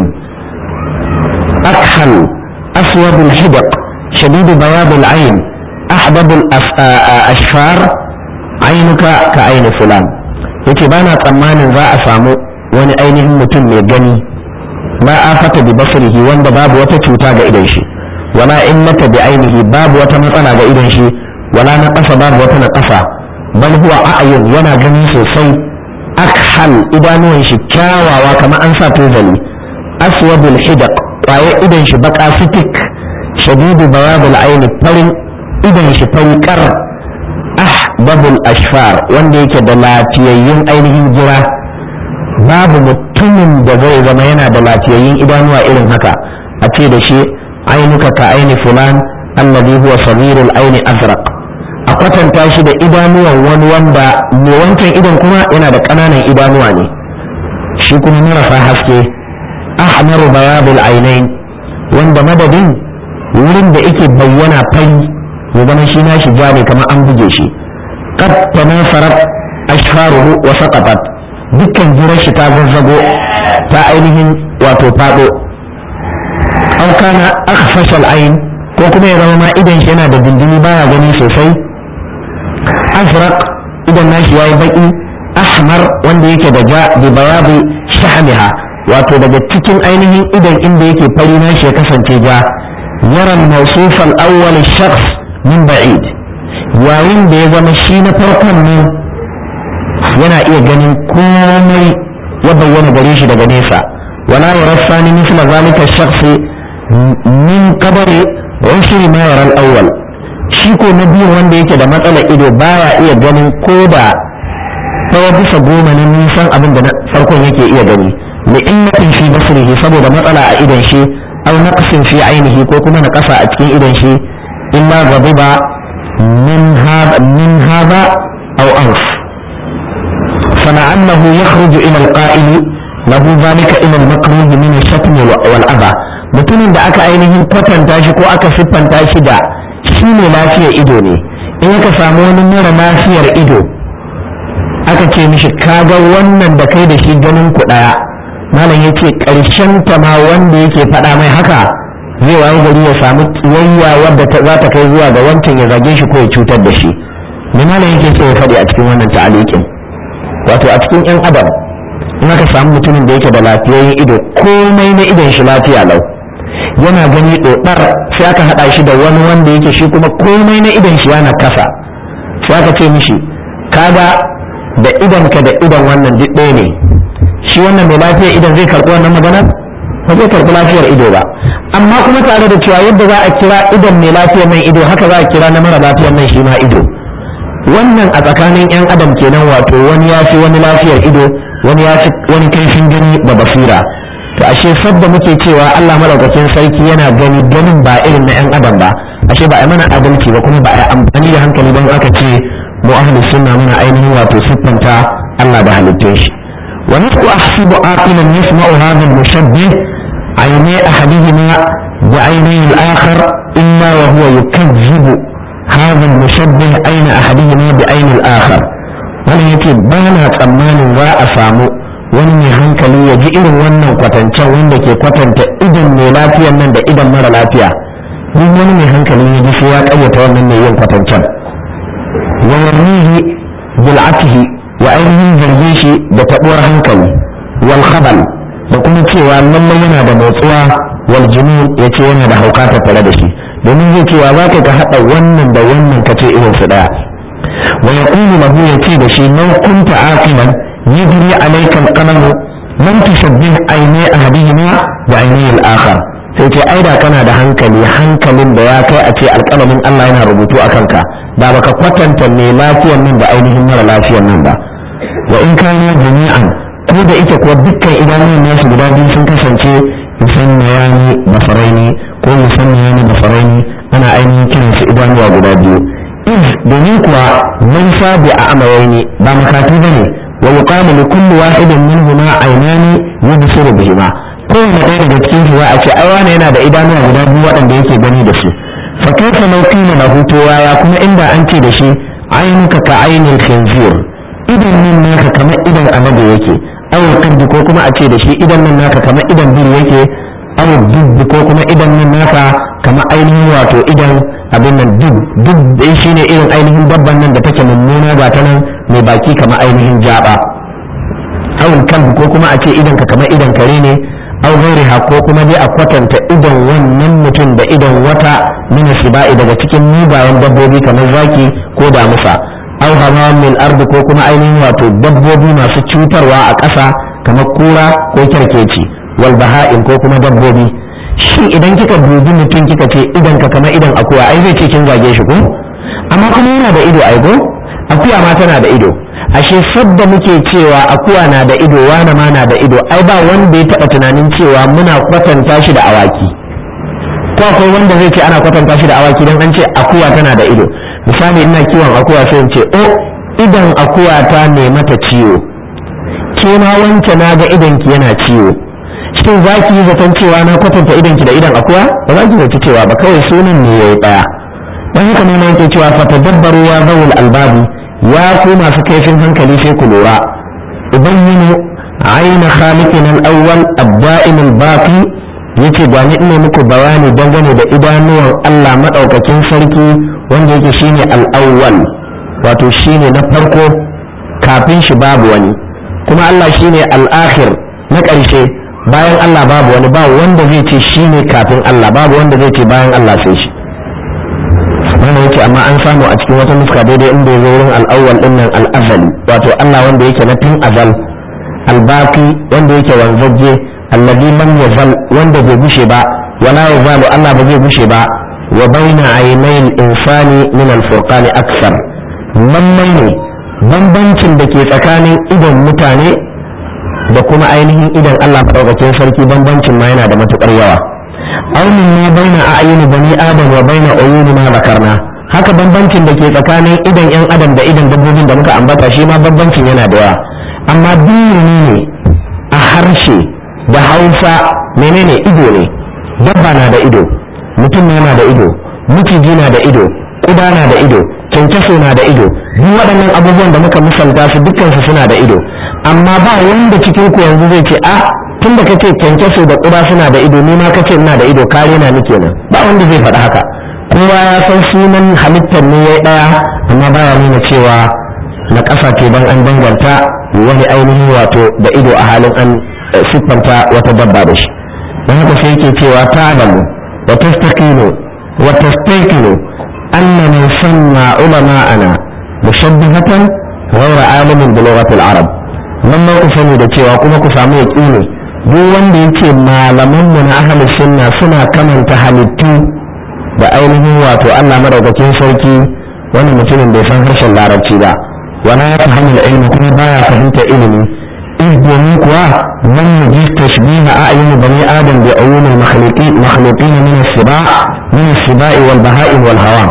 أكحل أسود الحدق شديد بياض العين أحبب الأشفار عينك كعين فلان yake ba na tsammanin za a samu wani ainihin mutum mai gani ma afata bi basrihi wanda babu wata cuta ga idon shi wala illata bi ainihi babu wata matsala ga idon shi wala na ƙasa babu wata na ƙasa bal huwa a'yun yana gani sosai akhal idanuwan shi kyawawa kamar an sa tozali aswadul hidaq kwaye idan shi baka sitik shadidu bayadul aini farin idan shi fari kar ahbabul ashfar wanda yake da lafiyayyun ainihin jira babu mutumin da zai zama yana da lafiyayyun idanuwa irin haka a ce da shi ainuka ka aini fulan alladhi huwa sabirul aini azraq a kwatanta shi da idanuwan wani wanda mai wancan idan kuma yana da ƙananan idanuwa ne shi kuma marasa haske ahmaru bayadul ainain wanda madadin wurin da yake bayyana fari ya zama shi nashi ja ne kamar an buge shi qad tanafarat ashfaruhu wa saqatat dukkan jirar shi ta zazzago ta ainihin wato fado aw kana akhfash al-ain ko kuma ya zama ma idan shi yana da dindini baya gani sosai azraq idan nashi yayi baki ahmar wanda yake da ja bi bayadi shahmiha wato daga cikin ainihin idan inda yake fari nashi ya kasance ja yara al-mawsuf al-awwal shakhs min ba'id yayin da ya zama shi na farkon ne yana iya ganin komai ya bayyana gare shi daga nesa wala yara sani misla zalika shakhsi min qadari ushri ma yara al-awwal shi ko na biyu wanda yake da matsalar ido baya iya ganin ko da ɗaya bisa goma na nisan abin da na farkon yake iya gani li innatin fi basrihi saboda matsala a idon shi aw naqsin fi ainihi ko kuma na kasa a cikin idon shi illa ghadiba min hada min hada aw anf فلعله يخرج الى القائل له ذلك الى المكروه من الشتم والأذى mutumin da aka ainihin kwatanta shi ko aka siffanta shi da shi ne lafiyar ido ne in ka samu wani mara lafiyar ido aka ce mishi kaga wannan da kai da shi ganin ku daya malam yace karshen ta ma wanda yake faɗa mai haka zai wayi gari ya samu tsiyayya wadda za ta kai zuwa ga wancan ya zage shi ko ya cutar da shi me malam yake so ya faɗi a cikin wannan ta'alikin wato a cikin yan adam in aka samu mutumin da yake da lafiyayyen ido komai na idon shi lafiya lau yana gani ɗoɗar sai aka haɗa shi da wani wanda yake shi kuma komai na idon shi yana kasa sai aka ce mishi kaga da idonka da idon wannan duk ɗaya ne shi wannan mai lafiyar idon zai karɓi wannan maganar ba zai karɓi lafiyar ido ba amma kuma tare da cewa yadda za a kira idon mai lafiyar nan ido haka za a kira na mara lafiyar nan shi ma ido wannan a tsakanin yan adam kenan wato wani ya fi wani lafiyar ido wani ya fi wani kaifin gani da basira to ashe sabda muke cewa Allah madaukakin sarki yana gani ganin ba irin na yan adam ba ashe ba a mana adalci ba kuma ba a amfani da hankali don aka ce mu ahlus sunna muna ainihin wato siffanta Allah da halittun shi wa nasu ahsibu aqilan yasma'u hadha al-mushabbih ayni ahadihima wa ayni al-akhar illa wa huwa yukazzibu hadha al-mushabbih ayna ahadihima bi ayni al-akhar wannan yake ba na tsammanin za a samu wani mai hankali ya ji irin wannan kwatancen wanda ke kwatanta idan mai lafiyan nan da idan mara lafiya duk wani mai hankali ya ji sai ya kayyata wannan mai yin kwatancen wa yarmihi bil'atihi wa ainihin zarge shi da tabuwar hankali wal khabal da kuma cewa lallai yana da motsuwa wal junun ya ce yana da hauka tare da shi domin zai cewa za ka ka haɗa wannan da wannan ka ce irin su ɗaya wa yaqulu lahu ya ce da shi law kunta aqilan yajri alayka al-qalam lam tushabbih ayni ahadihima bi ayni al-akhar sai ce ai da kana da hankali hankalin da ya kai a ce alƙalamin Allah yana rubutu a kanka da baka kwatanta mai lafiyan nan da ainihin mara lafiyan nan ba wa in kana jami'an ko da ita kuwa dukkan idanun nasu guda biyu sun kasance musamman yani basaraini ko musamman yani basaraini ana ainihin kiran su idanuwa guda biyu iz domin kuwa man sabi a amayaini ba makatu bane wa yuqamu li kulli wahidin minhuma aynani yubsiru bihima kowane ɗaya daga cikin su za a ce ai wane yana da idanuwa guda biyu waɗanda yake gani da su fa kaifa law qila lahu to ya kuma inda an ce da shi ainuka ka ainil khinzir idan nan naka kamar idan amadu yake aw kaddi ko kuma a ce da shi idan nan naka kamar idan bir yake aw dubbi ko kuma idan nan naka kamar ainihin wato idan abin nan duk duk dai shine irin ainihin dabban nan da take mummuna ba ta nan mai baki kamar ainihin jaba aw kalbi ko kuma a ce idan ka kamar idan kare ne aw ghairiha ko kuma dai a kwatanta idan wannan mutum da idan wata min shiba'i daga cikin mugayen dabbobi kamar zaki ko damusa aw hawa min ardi ko kuma ainihin wato dabbobi masu cutarwa a ƙasa kamar kura ko kyarkeci wal baha'in ko kuma dabbobi shin idan kika dubi mutum kika ce idan ka kamar idan akuya ai zai ce kin zage shi ko amma kuma yana da ido ai ko akuya ma tana da ido ashe sadda muke cewa akuya na da ido wane ma na da ido ai ba wanda ya taɓa tunanin cewa muna kwatanta shi da awaki ko akwai wanda zai ce ana kwatanta shi da awaki don an ce akuya tana da ido misali ina kiwon akuya sai in ce o idan akuya ta ne mata ciwo ke ma wance na ga idan ki yana ciwo shin za ki yi zaton cewa na kwatanta idan ki da idan akuya ba za ki zaci cewa ba kawai sunan ne yayi daya dan haka ne yake cewa fatadabbaru ya zawul albabi ya ku masu kaifin hankali sai ku lura ubayyinu aina khaliqin al-awwal ad-da'im al-baqi yace ga ni ina muku bayani dangane da idanuwan Allah madaukakin sarki wanda yake shine al-awwal wato shine na farko kafin shi babu wani kuma Allah shine al-akhir na ƙarshe bayan Allah babu wani ba wanda zai ce shine kafin Allah babu wanda zai ce bayan Allah sai shi wannan yake amma an samu a cikin wata nuska daidai inda ya zo wurin al'awwal din nan al'azali wato Allah wanda yake na tun azal albaki wanda yake wanzajje alladhi lam yazal wanda bai gushe ba wala yazalu Allah ba zai gushe ba wa baina aynayil insani min al-furqani aksar lallai ne bambancin da ke tsakanin idon mutane da kuma ainihin idon Allah madaukakin sarki bambancin ma yana da matukar yawa aunin ma baina a'yuni bani adam wa baina uyuni ma zakarna haka bambancin da ke tsakanin idon yan adam da idon dabbobin da muka ambata shi ma bambancin yana da yawa amma duk ne a harshe da hausa menene ido ne dabba na da ido mutum na da ido miciji na da ido kuda na da ido kyankyaso na da ido duk waɗannan abubuwan da muka misalta su dukkansu suna da ido amma ba wanda cikin ku yanzu zai ce a tun da kace kyankyaso da kuda suna da ido ni ma kace ina da ido kare na ni kenan ba wanda zai faɗi haka kowa ya san sunan halittar ne ya ɗaya amma baya nuna cewa na ƙasa ce don an danganta wani ainihin wato da ido a halin an siffanta wata dabba da shi don haka sai yake cewa ta'lamu wa tastaqinu wa tastaqinu anna man sanna ulama'ana mushabbihatan ghayra alimin bi lughati al-arab nan ku sani da cewa kuma ku samu yaqini duk wanda yake malaman mu na ahli sunna suna kamanta halittu da ainihin wato Allah madaukakin sarki wani mutumin bai san harshen larabci ba wala ya fahimta ilimi kuma baya fahimta ilimi إذ domin kuwa من يجيز تشبيه أعين بني آدم بعيون المخلوقين مخلوقين من السباع من السباع والبهائم والهواء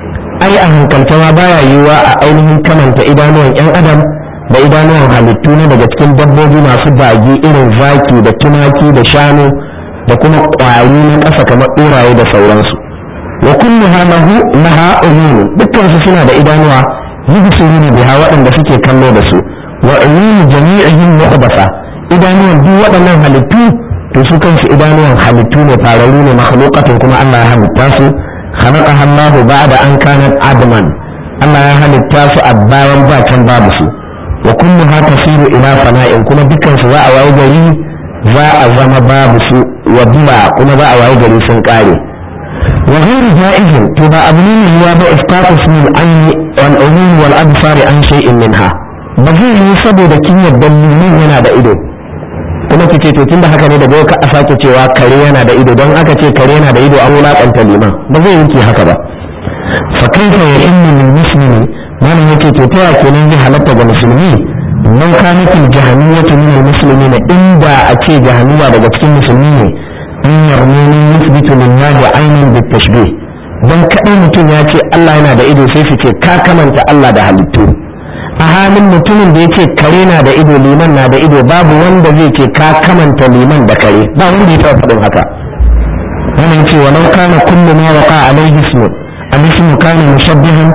أي أهل كالتوا بايا يوا أعينهم كمن تإدانوا أن أدم da idanuwan halittu ne daga cikin dabbobi masu bagi irin zaki da tumaki da shanu da kuma ƙwari na ƙasa kamar ɗoraye da sauransu wa kullu lahu laha uyun dukkan su suna da idanuwa yubsiruna biha waɗanda suke kallo da su wa uyun jami'ihim muqdasa idanuwan duk waɗannan halittu to su kansu idanuwan halittu ne fararu ne makhluqatun kuma Allah ya halitta su khalaqaha Allah ba'da an kanat adman Allah ya halitta su a bayan ba can babu su wa kulluha tasiru ila fana'in kuma dukkan su za a wayi gari za a zama babu su wa bila kuma za a wayi gari sun kare wa ghairu ja'izin to ba abu ne mai yiwa ba isqatu ismil ayni wal uyun wal absari an shay'in minha ba zai yi saboda kin yadda limin yana da ido kuma ki ce to tunda haka ne daga ka a sake cewa kare yana da ido don aka ce kare yana da ido an wulakanta liman ba zai yi haka ba fa kaifa ya inni lil muslimi malam yake to ta kenan zai halatta ga musulmi man kanatil jahanniyatu min al muslimin inda a ce jahanniya daga cikin musulmi ne in yarmuni yuthbitu lillahi aynan bit tashbih dan kadai mutum ya ce Allah yana da ido sai su ce ka kamanta Allah da halittu a halin mutumin da yake kare na da ido liman na da ido babu wanda zai ce ka kamanta liman da kare ba wanda ya taɓa faɗin haka wannan ce walau kana kullu ma waqa alaihi ismu al-ismu kana mushabbihan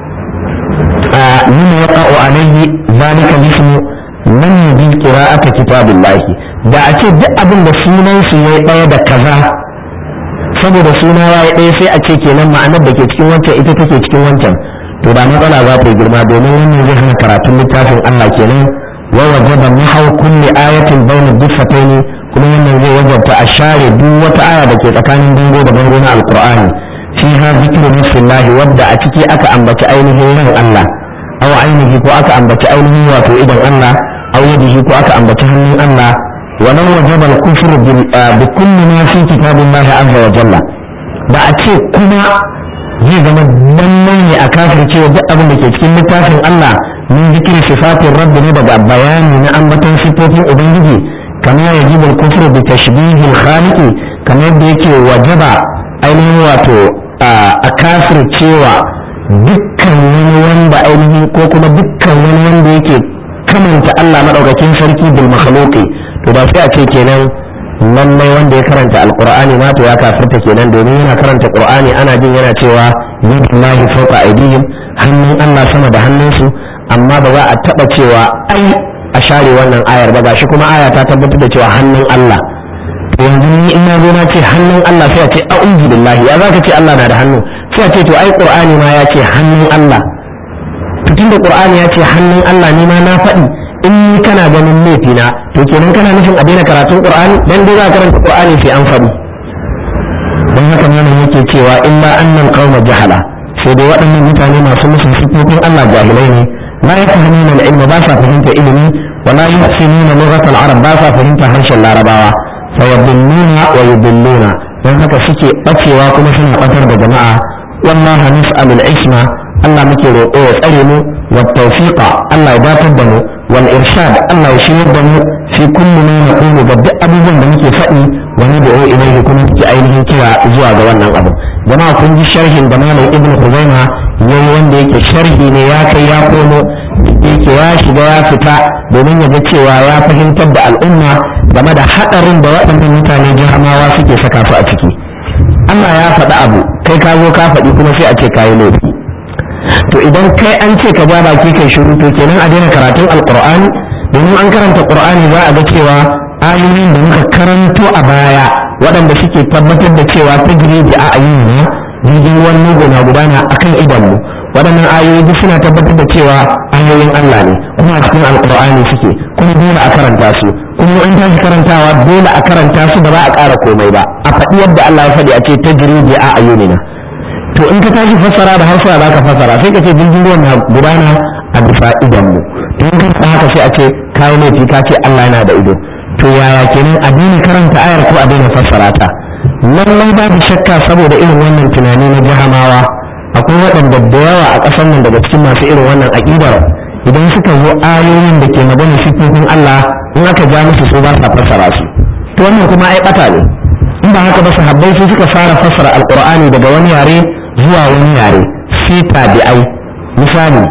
lima yaqa'u alaihi zalika al-ismu man yubi qira'ata kitabillah da a ce duk abin da sunan su yayi daya da kaza saboda suna yayi daya sai a ce kenan ma'anar da ke cikin wancan ita take cikin wancan to da matsala za ta yi girma domin wannan zai hana karatun littafin Allah kenan wa wajaba nahau kulli ayatin bayna diffataini kuma wannan zai wajabta a share duk wata aya da ke tsakanin bango da bango na alqur'ani fiha zikru nafsillah wadda a ciki aka ambaci ainihin ran Allah aw ainihi ko aka ambaci ainihin wato idan Allah aw yadihi ko aka ambaci hannun Allah ولو وجب الكفر بكل ما في كتاب الله عز وجل da a ce kuma zai zama lallai ne a kafin cewa duk abin da ke cikin littafin Allah min zikiri sifatin rabbi ne daga bayani na ambaton sifofin ubangiji kamar ya ji bil kufru bi tashbihi khaliqi kamar yadda yake wajaba ainihin wato a kafir cewa dukkan wani wanda ainihin ko kuma dukkan wani wanda yake kamanta Allah madaukakin sarki bil makhluqi to da sai a ce kenan lallai wanda ya karanta alqur'ani ma to ya kafirta kenan domin yana karanta qur'ani ana jin yana cewa yadullahi fawqa aydihim hannun Allah sama da hannunsu amma ba za a taba cewa ai a share wannan ayar ba gashi kuma aya ta tabbatar da cewa hannun Allah to yanzu ni in na zo na ce hannun Allah sai a ce a'udhu billahi ya zaka ce Allah na da hannu sai a ce to ai qur'ani ma ya ce hannun Allah to tunda qur'ani ya ce hannun Allah ni ma na faɗi in ni kana ganin laifina to kenan kana nufin a daina karatun qur'ani dan dai za ka karanta qur'ani sai an faɗi don haka malam yake cewa illa annal qauma jahala sai dai waɗannan mutane masu musun sifofin Allah jahilai ne la yafhamuna al-ilma ba sa fahimta ilimi wa la yuhsinuna lughat al-arab ba sa fahimta harshen larabawa fa yadilluna wa yudilluna dan haka suke bacewa kuma suna batar da jama'a wallahi nas'alul isma Allah muke roƙo ya tsare mu wa tawfiqa Allah ya datar da mu wal irshad Allah ya shiryar da mu fi kulli ma naqulu ga duk abubuwan da muke faɗi wa nad'u ilayhi kuma muke ainihin kira zuwa ga wannan abu jama'a kun ji sharhin da malam ibnu Khuzaima yayi wanda yake sharhi ne ya kai ya komo yake ya shiga ya fita domin ya ga cewa ya fahimtar da al'umma game da haɗarin da waɗannan mutane jihamawa suke saka su a ciki Allah ya faɗi abu kai ka zo ka faɗi kuma sai a ce kayi laifi to idan kai an ce ka ja baki kai shiru to kenan a daina karatun alqur'ani domin an karanta qur'ani za a ga cewa ayoyin da muka karanto a baya waɗanda suke tabbatar da cewa ta bi a ayyuna jirgin ruwan nugu na gudana akan idanmu waɗannan ayoyi duk suna tabbatar da cewa ayoyin Allah ne kuma a cikin alqur'ani suke kuma dole a karanta su kuma in tashi karantawa dole a karanta su da ba a ƙara komai ba a faɗi yadda Allah ya faɗi a ce ta bi a ayyunina to in ka tashi fassara da hausa za ka fassara sai ka ce jirgin ruwan na gudana a bisa idan mu to in ka haka sai a ce kawo laifi ka ce Allah yana da ido to yaya kenan a daina karanta ayar ko a daina fassara ta lallai babu shakka saboda irin wannan tunani na jahamawa akwai waɗanda da yawa a ƙasar nan daga cikin masu irin wannan aƙidar idan suka zo ayoyin da ke magana sifofin Allah in aka ja musu su ba sa fassara su to wannan kuma ai ɓata ne in ba haka ba sahabbai su suka fara fassara alqur'ani daga wani yare zuwa wani yare sai tabi'ai misali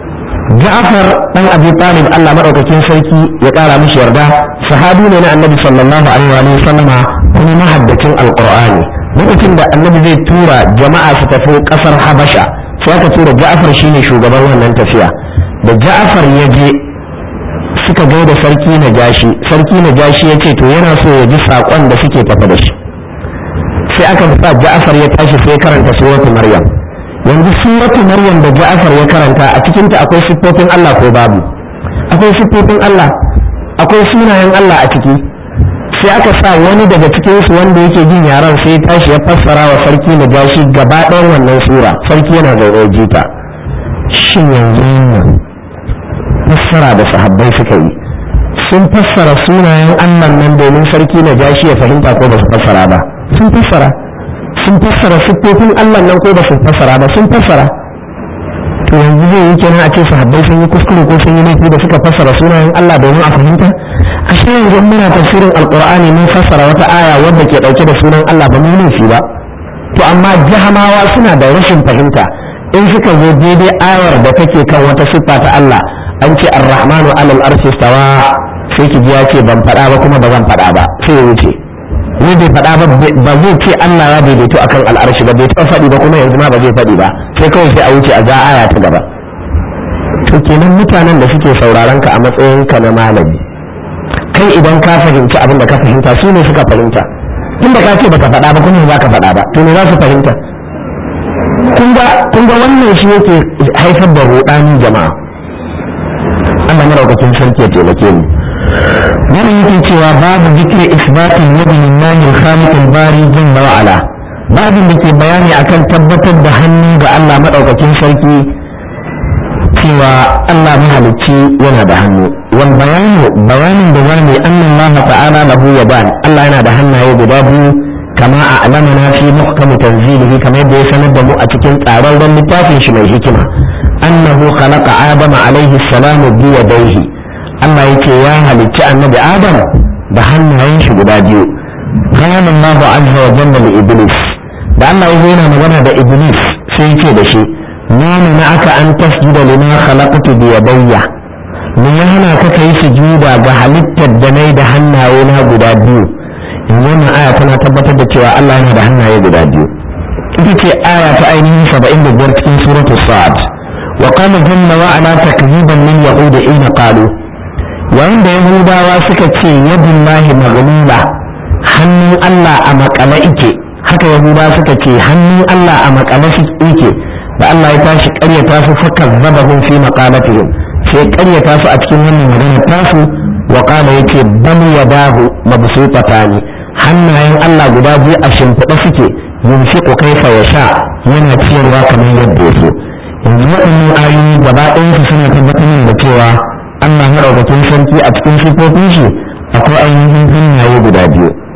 Ja'far dan Abi Talib Allah madaukakin sarki ya kara mishi yarda sahabi ne na Annabi sallallahu alaihi wa sallama kuma mahaddacin alqur'ani lokacin da Annabi zai tura jama'a su tafi kasar Habasha sai aka tura Ja'far shine shugaban wannan tafiya da Ja'far ya je suka ga da sarki na jashi sarki na jashi ya ce to yana so ya ji saƙon da suke tafa da shi sai aka sa Ja'far ya tashi sai karanta suratul Maryam yanzu suratul Maryam da Ja'far ya karanta a cikin ta akwai siffofin Allah ko babu akwai siffofin Allah akwai sunayen Allah a ciki sai aka sa wani daga cikin su wanda yake jin yaran sai ya tashi ya fassara wa sarki na jashi gaba ɗayan wannan sura sarki yana zaune jita shin yanzu nan fassara da sahabbai suka yi sun fassara sunayen Allah nan domin sarki na jashi ya fahimta ko ba su fassara ba sun fassara sun fassara siffofin Allah nan ko ba su fassara ba sun fassara to yanzu zai yi kenan a ce sahabbai sun yi kuskure ko sun yi laifi da suka fassara sunayen Allah domin a fahimta a shi yanzu muna tafsirin alqur'ani mun fassara wata aya wadda ke dauke da sunan Allah ba mu laifi ba to amma jahamawa suna da rashin fahimta in suka zo daidai ayar da take kan wata siffa ta Allah an ce ar-rahmanu alal arshi stawa sai ki ji ya ce ban faɗa ba kuma ba zan faɗa ba sai ya wuce ni bai faɗa ba ba zai ce Allah ya daidaito akan al'arshi ba bai taɓa faɗi ba kuma yanzu ma ba zai faɗi ba sai kawai sai a wuce a ga aya ta gaba to kenan mutanen da suke sauraron ka a matsayin ka na malami kai idan ka fahimci abin da ka fahimta su ne suka fahimta tun da ka ce baka faɗa ba kuma ba ka faɗa ba to ne za su fahimta kun ga wannan shi yake haifar da ruɗani jama'a Allah maraukakin sarki ya taimake mu wannan yake cewa babu zikri isbatin yadi lillahi al-khaliq al-bari jalla wa ala babin da ke bayani akan tabbatar da hannu ga Allah madaukakin sarki cewa Allah mahalicci yana da hannu wal bayanu bayanin da wani annan Allah ta'ala lahu yadan Allah yana da hannaye guda biyu kama a alamana fi muhkamu tanzilihi kamar yadda ya sanar da mu a cikin tsararren littafin shi mai hikima annahu khalaqa adama alaihi salamu bi yadayhi Allah yake ya halicci annabi Adam da hannayen shi guda biyu kana Allahu azza wa jalla li iblis da Allah yazo yana magana da iblis sai yake da shi nuna na aka an tasjuda lima khalaqtu bi yadayya me ya hana ka kai sujuda ga halittar da nayi da hannaye na guda biyu in wannan aya tana tabbatar da cewa Allah yana da hannaye guda biyu ita ce aya ta ainihin 75 cikin suratul sa'ad وقال جل وعلا تكذيبا لليهود حين قالوا وعند يهودا suka يد الله مغلولة hannun Allah a makale ike haka yahuda suka ce hannun Allah a makale ike da Allah ya tashi ƙaryata su faka zabahun fi maqalatihim sai ƙaryata su a cikin wannan maganar tasu wa qala yace bal yadahu mabsutatani hannayen Allah guda biyu a shimfiɗa suke yunfiqu kaifa yasha yana ciyarwa kamar yadda ya so yanzu waɗannan ayoyi gaba ɗayansu suna tabbatar da cewa Allah maɗaukakin sarki a cikin sifofin shi akwai ainihin hannaye guda biyu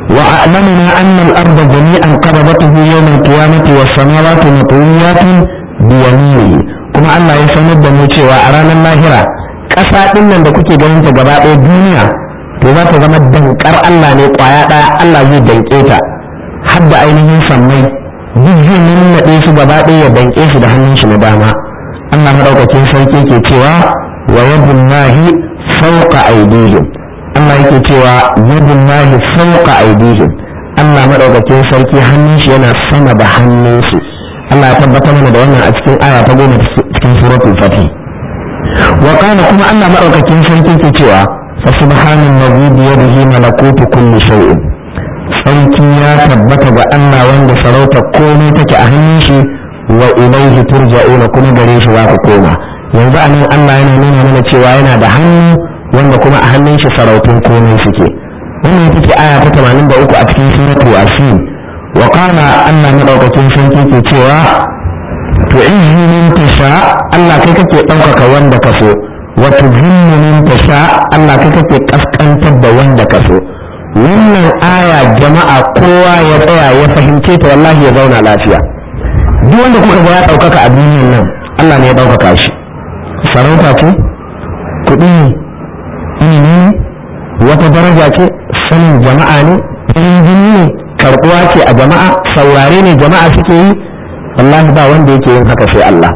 wa a'lamuna anna al-ardha jami'an qabadatuhu yawm al-qiyamati was samawati matwiyatun bi yaminihi kuma Allah ya sanar da mu cewa a ranar lahira ƙasa ɗin nan da kuke ganin ta gaba ɗaya duniya to za ta zama dankar Allah ne ƙwaya ɗaya Allah zai danƙe ta har da ainihin sammai duk zai nannaɗe su gaba ɗaya ya danƙe su da hannun shi na dama Allah maɗaukakin sarki ke cewa wa yadullahi fawqa aydihim Allah yake cewa yadullahi fawqa aydihim Allah maɗaukakin sarki hannun shi yana sama da hannun su Allah ya tabbatar mana da wannan a cikin aya ta goma cikin suratul fatih wa kana kuma Allah maɗaukakin sarki ke cewa fa subhanallahi bi yadihi malakutu kulli shay'in sarki ya tabbata ga Allah wanda sarauta komai take a hannun shi wa ilaihi turja'una kuma gare shi za ku koma yanzu anan Allah yana nuna mana cewa yana da hannu wanda kuma a hannun shi sarautun komai suke wannan take aya ta 83 a cikin suratul yasin wa qala Allah madaukakin sarki ke cewa to in min tasha Allah kai kake ɗaukaka wanda ka so wa tuzillu min tasha Allah kai kake kaskantar da wanda ka so wannan aya jama'a kowa ya tsaya ya fahimce ta wallahi ya zauna lafiya duk wanda kuka ga ya ɗaukaka a duniyar nan Allah ne ya ɗaukaka shi sarauta ce kuɗi ne ilimi ne wata daraja ce sanin jama'a ne farin jini ne karɓuwa ce a jama'a saurare ne jama'a suke yi wallahi ba wanda yake yin haka sai Allah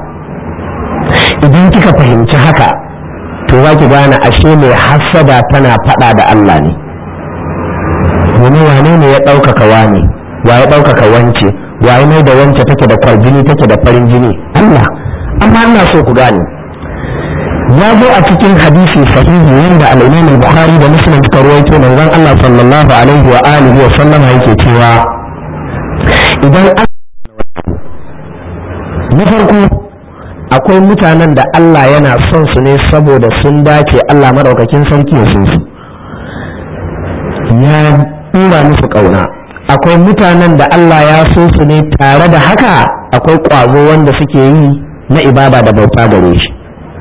idan kika fahimci haka to za ki gane ashe mai hassada tana faɗa da Allah ne domin wane ne ya ɗaukaka wane wa ya ɗaukaka wance wa ya mai da wance take da kwarjini take da farin jini Allah amma ina so ku gane ya zo a cikin hadisi sahihi wanda al-Imam al-Bukhari da Muslim suka rawaito manzon Allah sallallahu alaihi wa alihi wa sallama yake cewa idan na farko akwai mutanen da Allah yana son su ne saboda sun dace Allah madaukakin sarki ya sun su ya tura musu ƙauna akwai mutanen da Allah ya so su ne tare da haka akwai ƙwazo wanda suke yi na ibada da bauta gare shi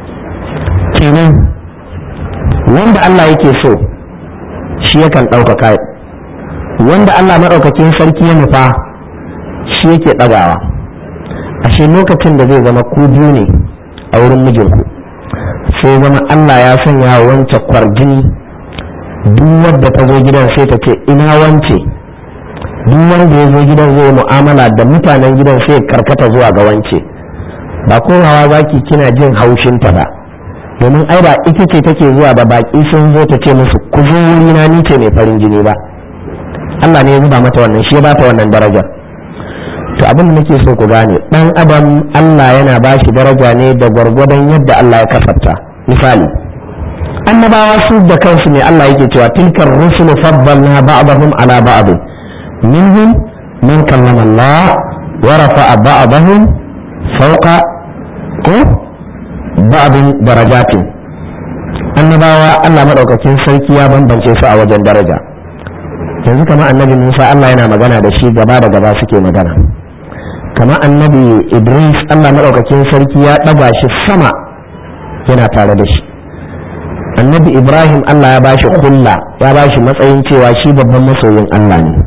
kenan wanda Allah yake so shi yakan ɗaukaka wanda Allah maɗaukakin sarki ya nufa shi yake ɗagawa ashe lokacin da zai zama ku biyu ne a wurin mijinku sai zama Allah ya sanya wance kwarjini duk wadda ta zo gidan sai ta ce ina wance duk wanda ya zo gidan zai mu'amala da mutanen gidan sai karkata zuwa ga wance ba kowawa zaki kina jin haushinta ba domin ai ba ita ce take zuwa ba baki sun zo ta ce musu ku zo wurina ni ce mai farin jini ba Allah ne ya zuba mata wannan shi ya bata wannan darajar to abin da nake so ku gane dan adam Allah yana ba shi daraja ne da gwargwadon yadda Allah ya kasafta misali annabawa su da kansu ne Allah yake cewa tilkar rusulu faddalna ba'dahum ala ba'd minhum man kallama Allah wa rafa'a ba'dahum fawqa ko ba'din darajatin annabawa Allah madaukakin sarki ya bambance su a wajen daraja yanzu kamar annabi Musa Allah yana magana da shi gaba da gaba suke magana kamar annabi Idris Allah madaukakin sarki ya ɗaga shi sama yana tare da shi annabi Ibrahim Allah ya bashi kulla ya bashi matsayin cewa shi babban masoyin Allah ne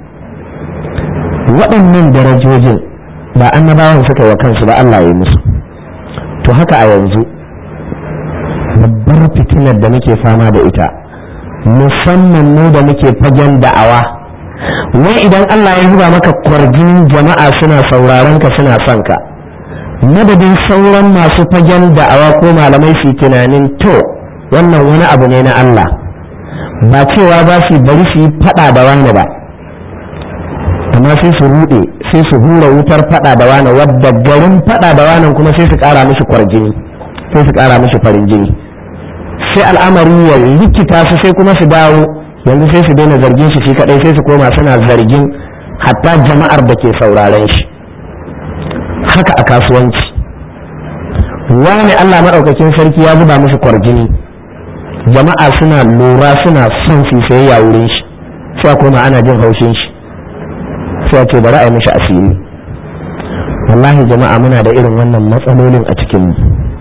waɗannan darajojin ba annabawan suka yi wa kansu ba Allah ya yi musu to haka a yanzu babbar fitinar da muke fama da ita musamman mu da muke fagen da'awa wai idan Allah ya zuba maka kwarjin jama'a suna sauraron ka suna son ka madadin sauran masu fagen da'awa ko malamai su tunanin to wannan wani abu ne na Allah ba cewa za su bari su yi fada da wani ba amma sai su rude sai su hura wutar fada da wani wadda garin fada da wani kuma sai su kara mishi kwarjini sai su kara mishi farin jini sai al'amari ya rikita su sai kuma su dawo yanzu sai su daina zargin shi shi kadai sai su koma suna zargin hatta jama'ar da ke sauraren shi haka a kasuwanci wani Allah maɗaukakin sarki ya zuba musu kwarjini jama'a suna lura suna son su sayayya wurin shi sai koma ana jin haushin shi sai ce bari a yi mishi asiri wallahi jama'a muna da irin wannan matsalolin a cikin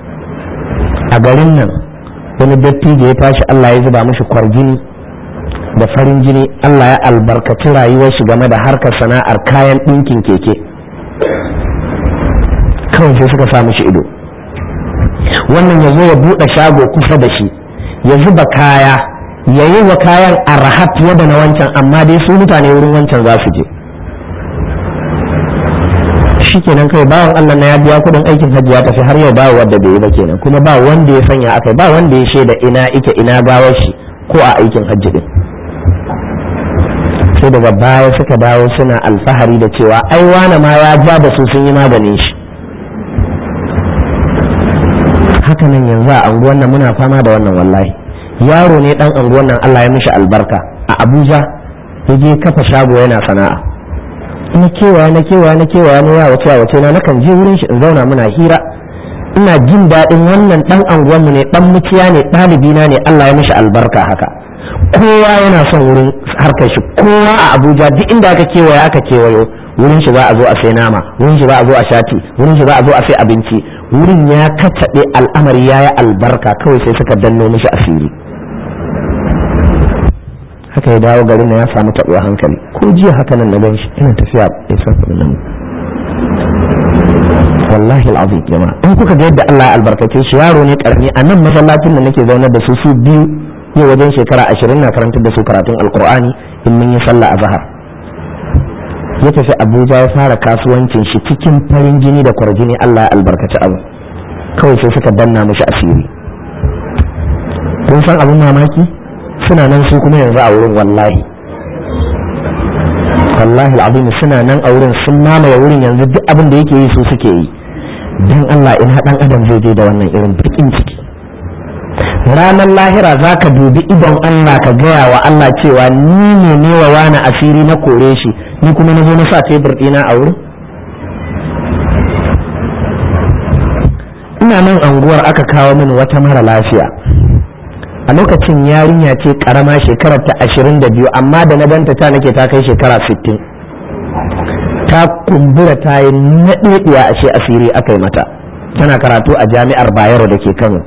a garin nan wani dattijo ya tashi Allah ya zuba mishi kwarjini da farin jini Allah ya albarkaci rayuwar shi game da harkar sana'ar kayan ɗinkin keke kawai sai suka samu shi ido wannan ya zo ya buɗe shago kusa da shi ya zuba kaya ya yi wa kayan arha fiye da na wancan amma dai su mutane wurin wancan za su je shi kenan kai bawan Allah na ya biya kudin aikin hajji ya tafi har yau ba wanda bai yi ba kenan kuma ba wanda ya sanya akai ba wanda ya shaida ina ike ina gawar shi ko a aikin hajji din sai daga baya suka dawo suna alfahari da cewa ai wane ma ya ja da su sun yi maganin shi haka nan yanzu a anguwan nan muna fama da wannan wallahi yaro ne dan anguwan nan Allah ya mishi albarka a Abuja ya je kafa shago yana sana'a na kewaya na kewaya na kewaya na ya wace wace na nakan je wurin shi in zauna muna hira ina jin daɗin wannan dan anguwan mu ne dan muciya ne ɗalibi na ne Allah ya mishi albarka haka kowa yana son wurin harkar shi kowa a Abuja duk inda aka kewaya aka kewayo wurin shi za a zo a sai nama wurin shi za a zo a shati wurin shi za a zo a sai abinci wurin ya kacaɓe al'amari ya yi albarka kawai sai suka danno mishi asiri haka ya dawo garin na ya samu taɓuwa hankali ko jiya haka nan na gan shi ina tafiya ya san nan wallahi al'azim jama'a in kuka ga yadda Allah ya albarkace shi yaro ne karami a nan masallacin da nake zaune da su su biyu yau wajen shekara ashirin na karantar da su karatun alkur'ani in mun yi sallah a zahar ya tafi abuja ya fara kasuwancin shi cikin farin jini da kwarjini allah ya albarkaci abu kawai sai suka danna mashi asiri kun san abin mamaki suna nan su kuma yanzu a wurin wallahi wallahi al'azim suna nan a wurin sun mamaye wurin yanzu duk abin da yake yi su suke yi don allah ina dan adam zai je da wannan irin bakin ciki ranar lahira za ka dubi idon Allah ka gaya wa Allah cewa ni ne ne wa wani asiri na kore shi ni kuma na zo na sa tebur ɗina a wurin ina nan anguwar aka kawo min wata mara lafiya a lokacin yarinya ce karama shekarar ta ashirin da biyu amma da na ganta ta nake ta kai shekara sittin ta kumbura ta yi naɗeɗiya ashe asiri aka yi mata tana karatu a jami'ar bayero da ke kano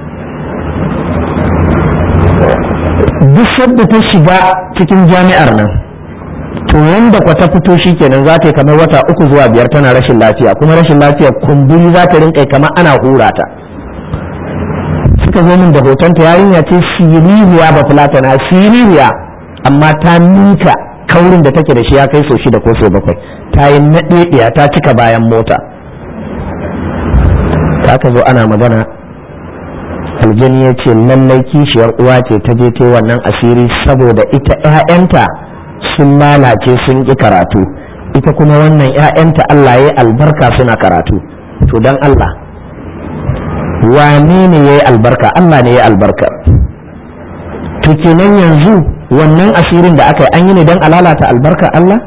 duk sadda ta shiga cikin jami'ar nan to wanda kwa ta fito shi kenan za ta yi kamar wata uku zuwa biyar tana rashin lafiya kuma rashin lafiya kumburi za ta rinka kamar ana hura ta suka zo min da hotonta yarinya ce siririya ba fulatana siririya amma ta ninka kaurin da take da shi ya kai sau shida ko sau bakwai ta yi naɗeɗiya ta cika bayan mota ta ka zo ana magana aljani ya ce lallai kishiyar uwa ce ta je ta wannan asiri saboda ita 'ya'yanta sun lalace sun ƙi karatu ita kuma wannan 'ya'yanta Allah ya albarka suna karatu to don Allah wane ne ya yi albarka Allah ne ya albarka to kenan yanzu wannan asirin da aka yi an yi ne don alalata albarka Allah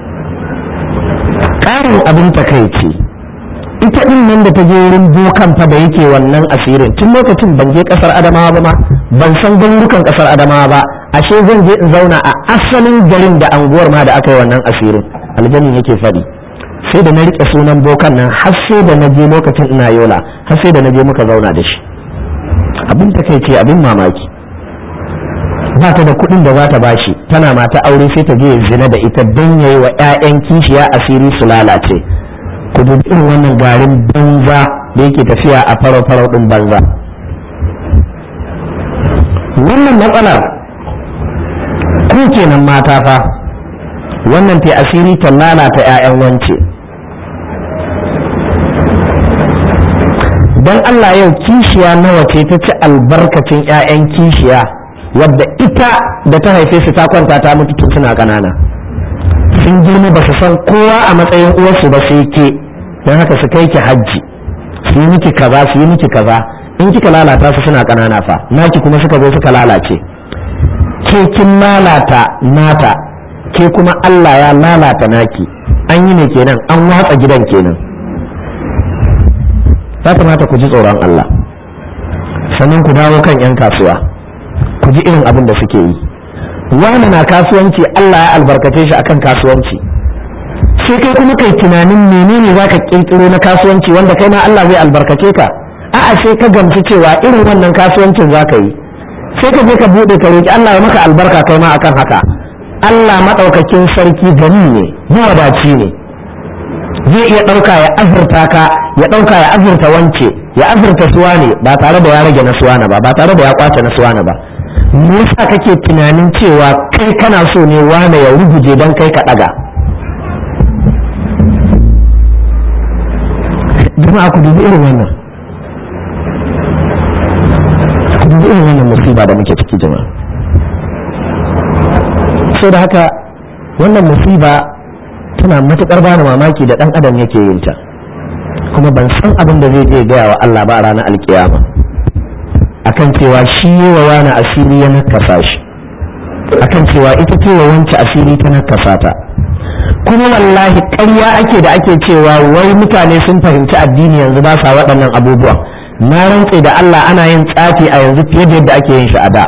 ƙarin abin takaici ita din nan da ta je wurin bokan fa da yake wannan asirin tun lokacin ban je kasar adamawa ba ma ban san garurukan kasar adamawa ba ashe zan je in zauna a asalin garin da anguwar ma da aka yi wannan asirin aljanin yake faɗi sai da na riƙe sunan bokan nan har sai da na je lokacin ina yola har sai da na je muka zauna da shi abin ta kai ce abin mamaki ba ta da kuɗin da za ta bashi tana mata aure sai ta je zina da ita don yayi wa 'ya'yan kishiya asiri su lalace ku dubi irin wannan garin banza da yake tafiya a farau-farau ɗin banza wannan matsalar ku kenan mata fa wannan ta asiri ta lalata 'ya'yan wance don Allah yau kishiya nawa ce ta ci albarkacin 'ya'yan kishiya wadda ita da ta haife su ta kwanta ta mutu tun suna ƙanana sun girma ba su san kowa a matsayin uwarsu ba sai ke don haka su kai ki hajji su yi miki kaza su yi miki kaza in kika lalata su suna ƙanana fa naki kuma suka zo suka lalace ke kin lalata nata ke kuma Allah ya lalata naki an yi ne kenan an watsa gidan kenan ya kamata ku ji tsoron Allah sannan ku dawo kan 'yan kasuwa ku ji irin abin da suke yi wani na kasuwanci Allah ya albarkace shi akan kasuwanci sai kai kuma kai tunanin menene zaka kirkiro na kasuwanci wanda kai ma Allah zai albarkace ka a'a sai ka gamsu cewa irin wannan kasuwancin zaka yi sai ka je ka buɗe ka roki Allah ya maka albarka kai ma akan haka Allah maɗaukakin sarki gani ne mawadaci ne zai iya ɗauka ya azurta ka ya ɗauka ya azurta wance ya azurta suwa ne ba tare da ya rage na suwana ba ba tare da ya kwace na suwana ba me yasa kake tunanin cewa kai kana so ne wane ya ruguje don kai ka ɗaga jama'a ku dubi irin wannan ku dubi irin wannan musiba da muke ciki jama'a so da haka wannan musiba tana matuƙar bani mamaki da ɗan adam yake yin ta kuma ban san abin da zai je gaya wa Allah ba a ranar alkiyama akan cewa shi yi wa wani asiri ya nakasa shi akan cewa ita ce wa wance asiri ta nakasa ta kuma wallahi ƙarya ake da ake cewa wai mutane sun fahimci addini yanzu ba sa waɗannan abubuwan na rantse da Allah ana yin tsafi a yanzu fiye da yadda ake yin shi a da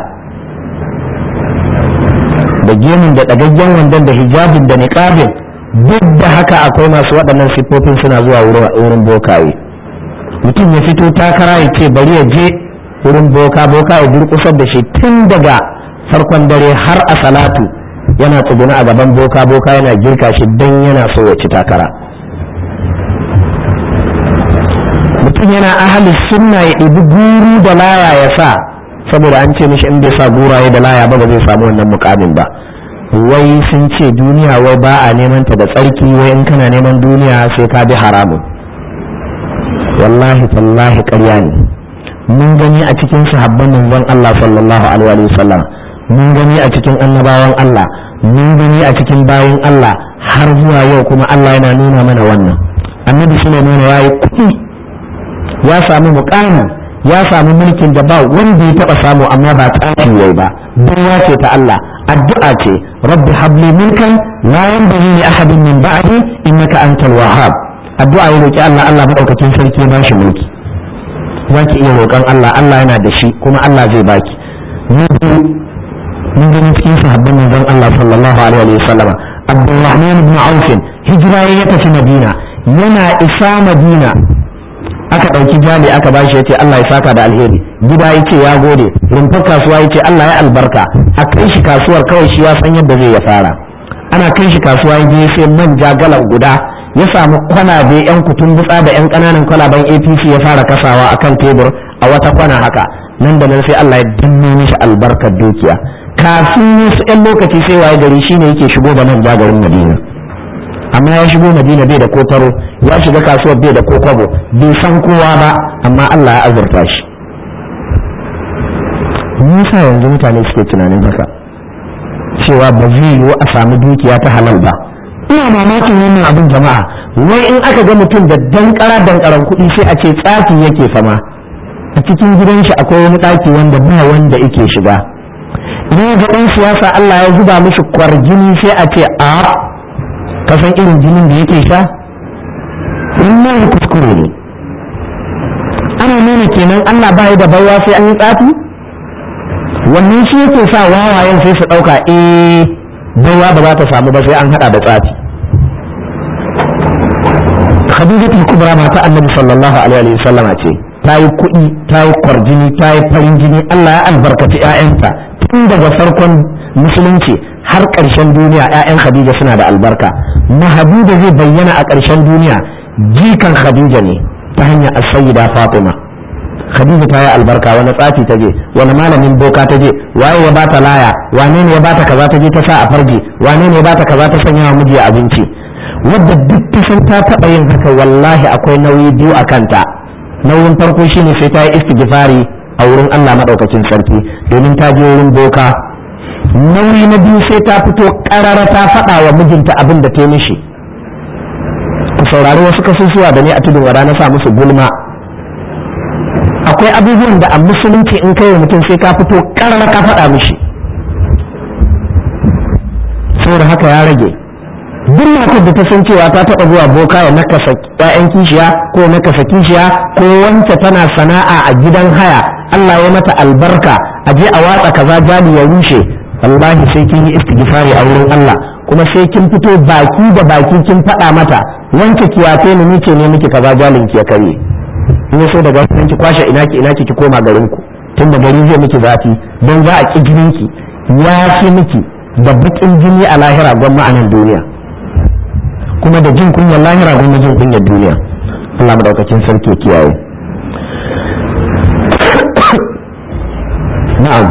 da gemun da ɗagaggen wandon da hijabin da niqabin duk da haka akwai masu waɗannan siffofin suna zuwa wurin bokaye mutum ya fito takara ya ce bari ya je wurin boka boka ya durƙusar da shi tun daga farkon dare har a salatu yana tsuguna a gaban boka boka yana girka shi don yana so ya ci takara mutum yana ahalin sunna ya ɗibi guru da laya ya sa saboda an ce mishi in bai sa guraye da laya ba ba zai samu wannan mukamin ba wai sun ce duniya wai ba a neman ta da tsarki wai in kana neman duniya sai ka bi haramun wallahi tallahi ƙarya ne mun gani a cikin sahabban manzon Allah sallallahu alaihi wasallam mun gani a cikin annabawan Allah mun gani a cikin bayin Allah har zuwa yau kuma Allah yana nuna mana wannan annabi Sulaiman ya yi kuɗi ya samu muƙami ya samu mulkin da ba wanda ya taɓa samu amma ba tsafi yayi ba baiwa ce ta Allah addu'a ce rabbi habli mulkan la yanbaghi li ahadin min ba'di innaka antal wahhab addu'a ya roki Allah Allah madaukakin sarki ya bashi mulki zaki iya roƙon Allah Allah yana da shi kuma Allah zai baki mun gani cikin sahabban manzon Allah sallallahu alaihi wa sallam Abdurrahman ibn Auf hijira ya tafi Madina yana isa Madina aka ɗauki jali aka bashi ya ce Allah ya saka da alheri gida ya ce ya gode rumfar kasuwa ya ce Allah ya albarka a kai shi kasuwar kawai shi ya san yadda zai ya fara ana kai shi kasuwa ya je sai manja galan guda ya samu kwalabe yan kutun butsa da yan ƙananan kwalaben APC ya fara kasawa akan tebur a wata kwana haka nan da nan sai Allah ya danne mishi albarkar dukiya kafin wasu yan lokaci sai waye gari shine yake shigo da manja garin Madina amma ya shigo madina bai da kotaro ya shiga kasuwar bai da kokwabo bai san kowa ba amma Allah ya azurta shi nisa yanzu mutane suke tunanin haka cewa ba zai yiwu a samu dukiya ta halal ba ina mamakin wannan abin jama'a wai in aka ga mutum da dankara dankaran kuɗi sai a ce tsafi yake fama a cikin gidan shi akwai wani ɗaki wanda ba wanda yake shiga idan ga ɗan siyasa Allah ya zuba mishi kwarjini sai a ce a ka san irin jinin da yake sha wannan kuskure ne ana nuna kenan Allah ba da baiwa sai an yi tsafi wannan shi yake sa wawayen sai su ɗauka eh baiwa ba za ta samu ba sai an haɗa da tsafi Khadijatul Kubra mata Annabi sallallahu alaihi wa sallama ce ta yi kuɗi ta yi kwarjini ta yi farin jini Allah ya albarkaci 'ya'yanta tun daga farkon musulunci har ƙarshen duniya 'ya'yan Khadija suna da albarka mahadu da zai bayyana a ƙarshen duniya jikan Khadija ne ta hanyar as-sayyida Fatima Khadija ta yi albarka wani tsafi ta je wani malamin boka ta je waye ya bata laya wane ne ya bata kaza ta je ta sa a farji wane ne ya bata kaza ta sanya wa miji abinci wadda duk ta san ta taɓa yin haka wallahi akwai nauyi biyu a kanta nauyin farko shine sai ta yi istighfari a wurin Allah madaukakin sarki domin ta je wurin boka nauyi na biyu sai ta fito karara ta faɗa wa mijinta abin da ta mishi ku saurari wasu kasusuwa da ne a tudun wada na sa musu gulma akwai abubuwan da a musulunci in kai wa mutum sai ka fito karara ka faɗa mishi saboda haka ya rage duk matar da ta san cewa ta taɓa zuwa boka ya nakasa ƴaƴan kishiya ko nakasa kishiya ko wance tana sana'a a gidan haya Allah ya mata albarka a je a watsa kaza jali ya rushe wallahi sai kin yi istighfari a wurin Allah kuma sai kin fito baki da baki kin faɗa mata wanke kiyafe ni ni ce ne miki kaza jalin ki ya kare in so daga wannan ki kwashe ina ki ina ki ki koma garin ku tun da gari zai miki zafi don za a ƙi jininki ya fi miki da baƙin jini a lahira gwamma a nan duniya kuma da jin kunyar lahira gwamma jin kunyar duniya Allah madaukakin sarki kiyaye na'am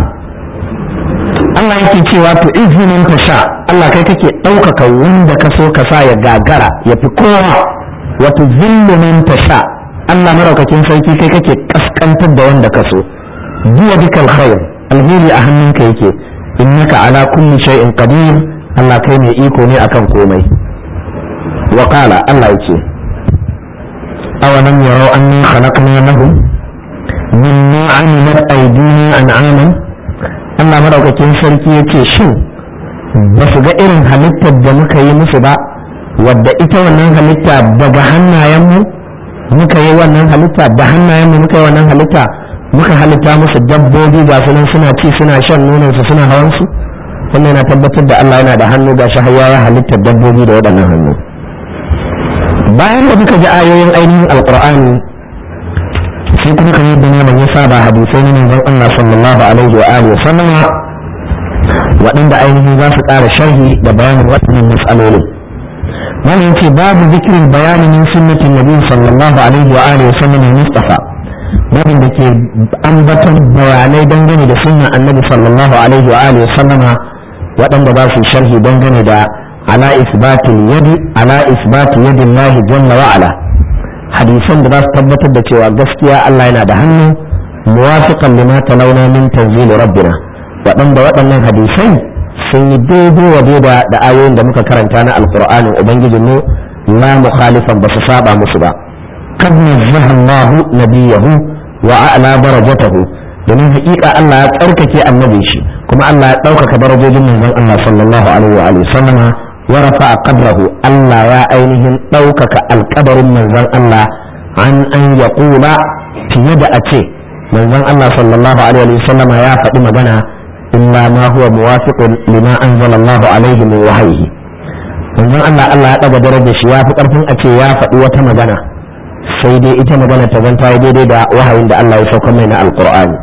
Allah yake cewa to izinin ka sha Allah kai kake ɗaukaka wanda ka so ka sa ya gagara ya fi kowa wato zillu man sha Allah maraukakin sarki kai kake kaskantar da wanda ka so biya dukal khair alheri a hannunka yake innaka ala kulli shay'in qadir Allah kai mai iko ne akan komai wa qala Allah yake awalam yarau anna khalaqna lahum mimma amilat aydina an'aman Allah madaukakin sarki ya ce shin ba su ga irin halittar da muka yi musu ba wadda ita wannan halitta daga hannayenmu muka yi wannan halitta da hannayenmu muka yi wannan halitta muka halitta musu dabbobi ga su nan suna ci suna shan nonansu suna hawan su wannan yana tabbatar da Allah yana da hannu ga shi ya halittar dabbobi da waɗannan hannu bayan da muka ji ayoyin ainihin alqur'ani sai kuma kamar yadda malam ya saba hadisai na manzon Allah sallallahu alaihi wa alihi sallama waɗanda ainihin za su ƙara sharhi da bayanin waɗannan matsalolin malam yace babu zikirin bayani min sunnatin nabi sallallahu alaihi wa alihi sallam mustafa babin da ke ambaton bayanai dangane da sunnan annabi sallallahu alaihi wa alihi sallama waɗanda ba su sharhi dangane da ala isbatil yadi ala isbati yadi Allah jalla wa ala hadisan da za su tabbatar da cewa gaskiya Allah yana da hannu muwafiqan lima talawna min tanzil rabbina waɗanda waɗannan hadisai sun yi daidai wa daida da ayoyin da muka karanta na alqur'anin ubangijin mu la mukhalifan ba su saba musu ba kad nazzaha Allah nabiyahu wa a'la darajatahu domin haƙiƙa Allah ya tsarkake annabi shi kuma Allah ya ɗaukaka darajojin manzon Allah sallallahu alaihi wa alihi sallama ورفع قدره الله يا أينهم ɗaukaka alƙabarin manzon Allah an an ya ƙula fiye da a ce manzon Allah sallallahu alaihi wa sallam ya faɗi magana illa ma huwa muwafiqun lima anzala Allah alaihi min wahyihi manzon Allah Allah ya ɗaga darajar shi ya fi ƙarfin a ce ya faɗi wata magana sai dai ita magana ta zanta daidai da wahayin da Allah ya sauka mai na alƙur'ani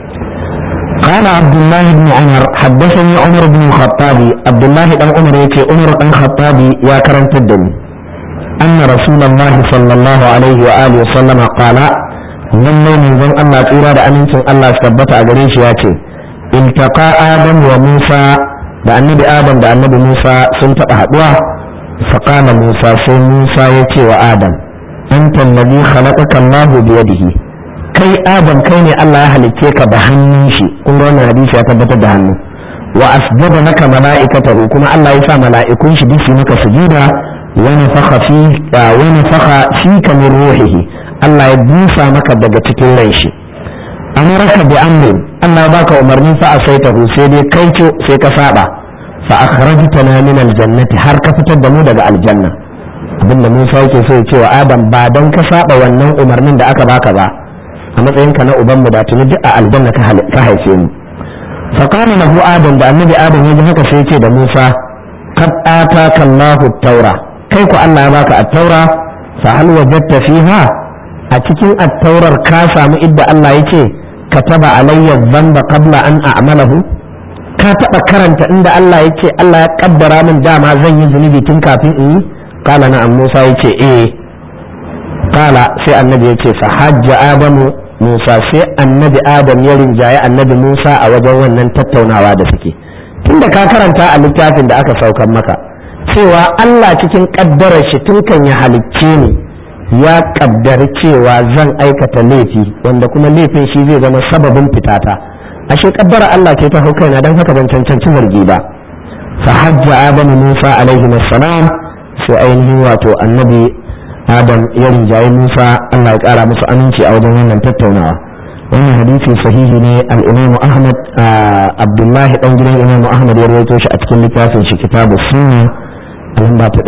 قال عبد الله بن عمر حدثني عمر بن الخطاب عبد الله بن عمر يتي عمر بن الخطاب يا كرم الدم أن رسول الله صلى الله عليه وآله وسلم قال lallai manzon Allah tsira da amincin Allah su tabbata a gare shi ya ce iltaqa adam wa musa da annabi adam da annabi musa sun taɓa haɗuwa faqala musa sai musa ya ce wa adam anta alladhi khalaqaka Allah bi yadihi kai adam kai ne Allah ya halicce ka da hannun shi kun ga wannan hadisi ya tabbatar da hannu wa asjada laka mala'ikatahu kuma Allah ya sa mala'ikun shi duk maka sujuda wa nafakha fi wa nafakha fika min ruhihi Allah ya busa maka daga cikin ran shi amaraka bi amrin Allah baka umarni fa asaitahu sai dai kai ce sai ka saba fa akhrajtana min aljannati har ka fitar da mu daga aljanna abinda Musa yake so ya ce wa Adam ba dan ka saba wannan umarnin da aka baka ba a matsayinka na ubanmu da tuni duk a aljanna ka haife mu faƙana lahu adam da annabi adam ya ji haka sai ce da musa kad ataka allahu taura kai ku allah ya baka at-taura fa hal wajadta fiha a cikin at-taurar ka samu idda allah yace kataba alayya dhanba qabla an a'malahu ka taba karanta inda allah yace allah ya kaddara min dama zan yi zunubi tun kafin in yi kala na musa yace eh kala sai annabi yace fa hajja adamu Musa sai annabi Adam ya rinjaye annabi Musa a wajen wannan tattaunawa da suke tunda ka karanta a littafin da aka saukan maka cewa Allah cikin kaddarar shi tun kan ya halicce ni ya kaddari cewa zan aikata laifi wanda kuma laifin shi zai zama sababin fitata ashe kaddara Allah ce ta hau kaina don haka ban cancanci zargi ba fa hajja Adam Musa alaihi salam sai ainihin wato annabi adam ya rinjaye musa allah ya kara musu aminci a wajen wannan tattaunawa wannan hadisi sahihi ne al-imamu ahmad abdullahi dan gidan imamu ahmad ya rawaito shi a cikin littafin shi kitabu sunna lamba ta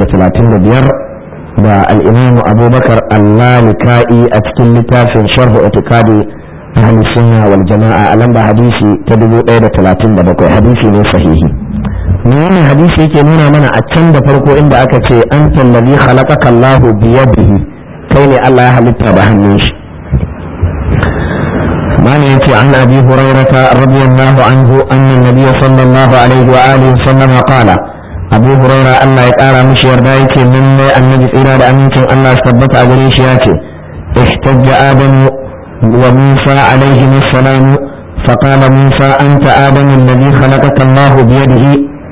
735 da al-imamu abubakar al-lalika'i a cikin littafin sharhu itiqadi ahli sunna wal jama'a a lamba hadisi ta 1037 hadisi ne sahihi me wannan hadisi yake nuna mana a can da farko inda aka ce an tallabi khalaqaka Allahu bi yadihi kai ne Allah ya halitta da hannun shi mana yace an abi hurairata radiyallahu anhu anna nabiy sallallahu alaihi wa alihi sallam qala abu huraira Allah ya kara mishi yarda yake min ne annabi tsira da amincin Allah su tabbata a gare shi yace ihtajja adamu wa musa alaihi assalam فقال موسى أنت آدم الذي خلقك الله بيده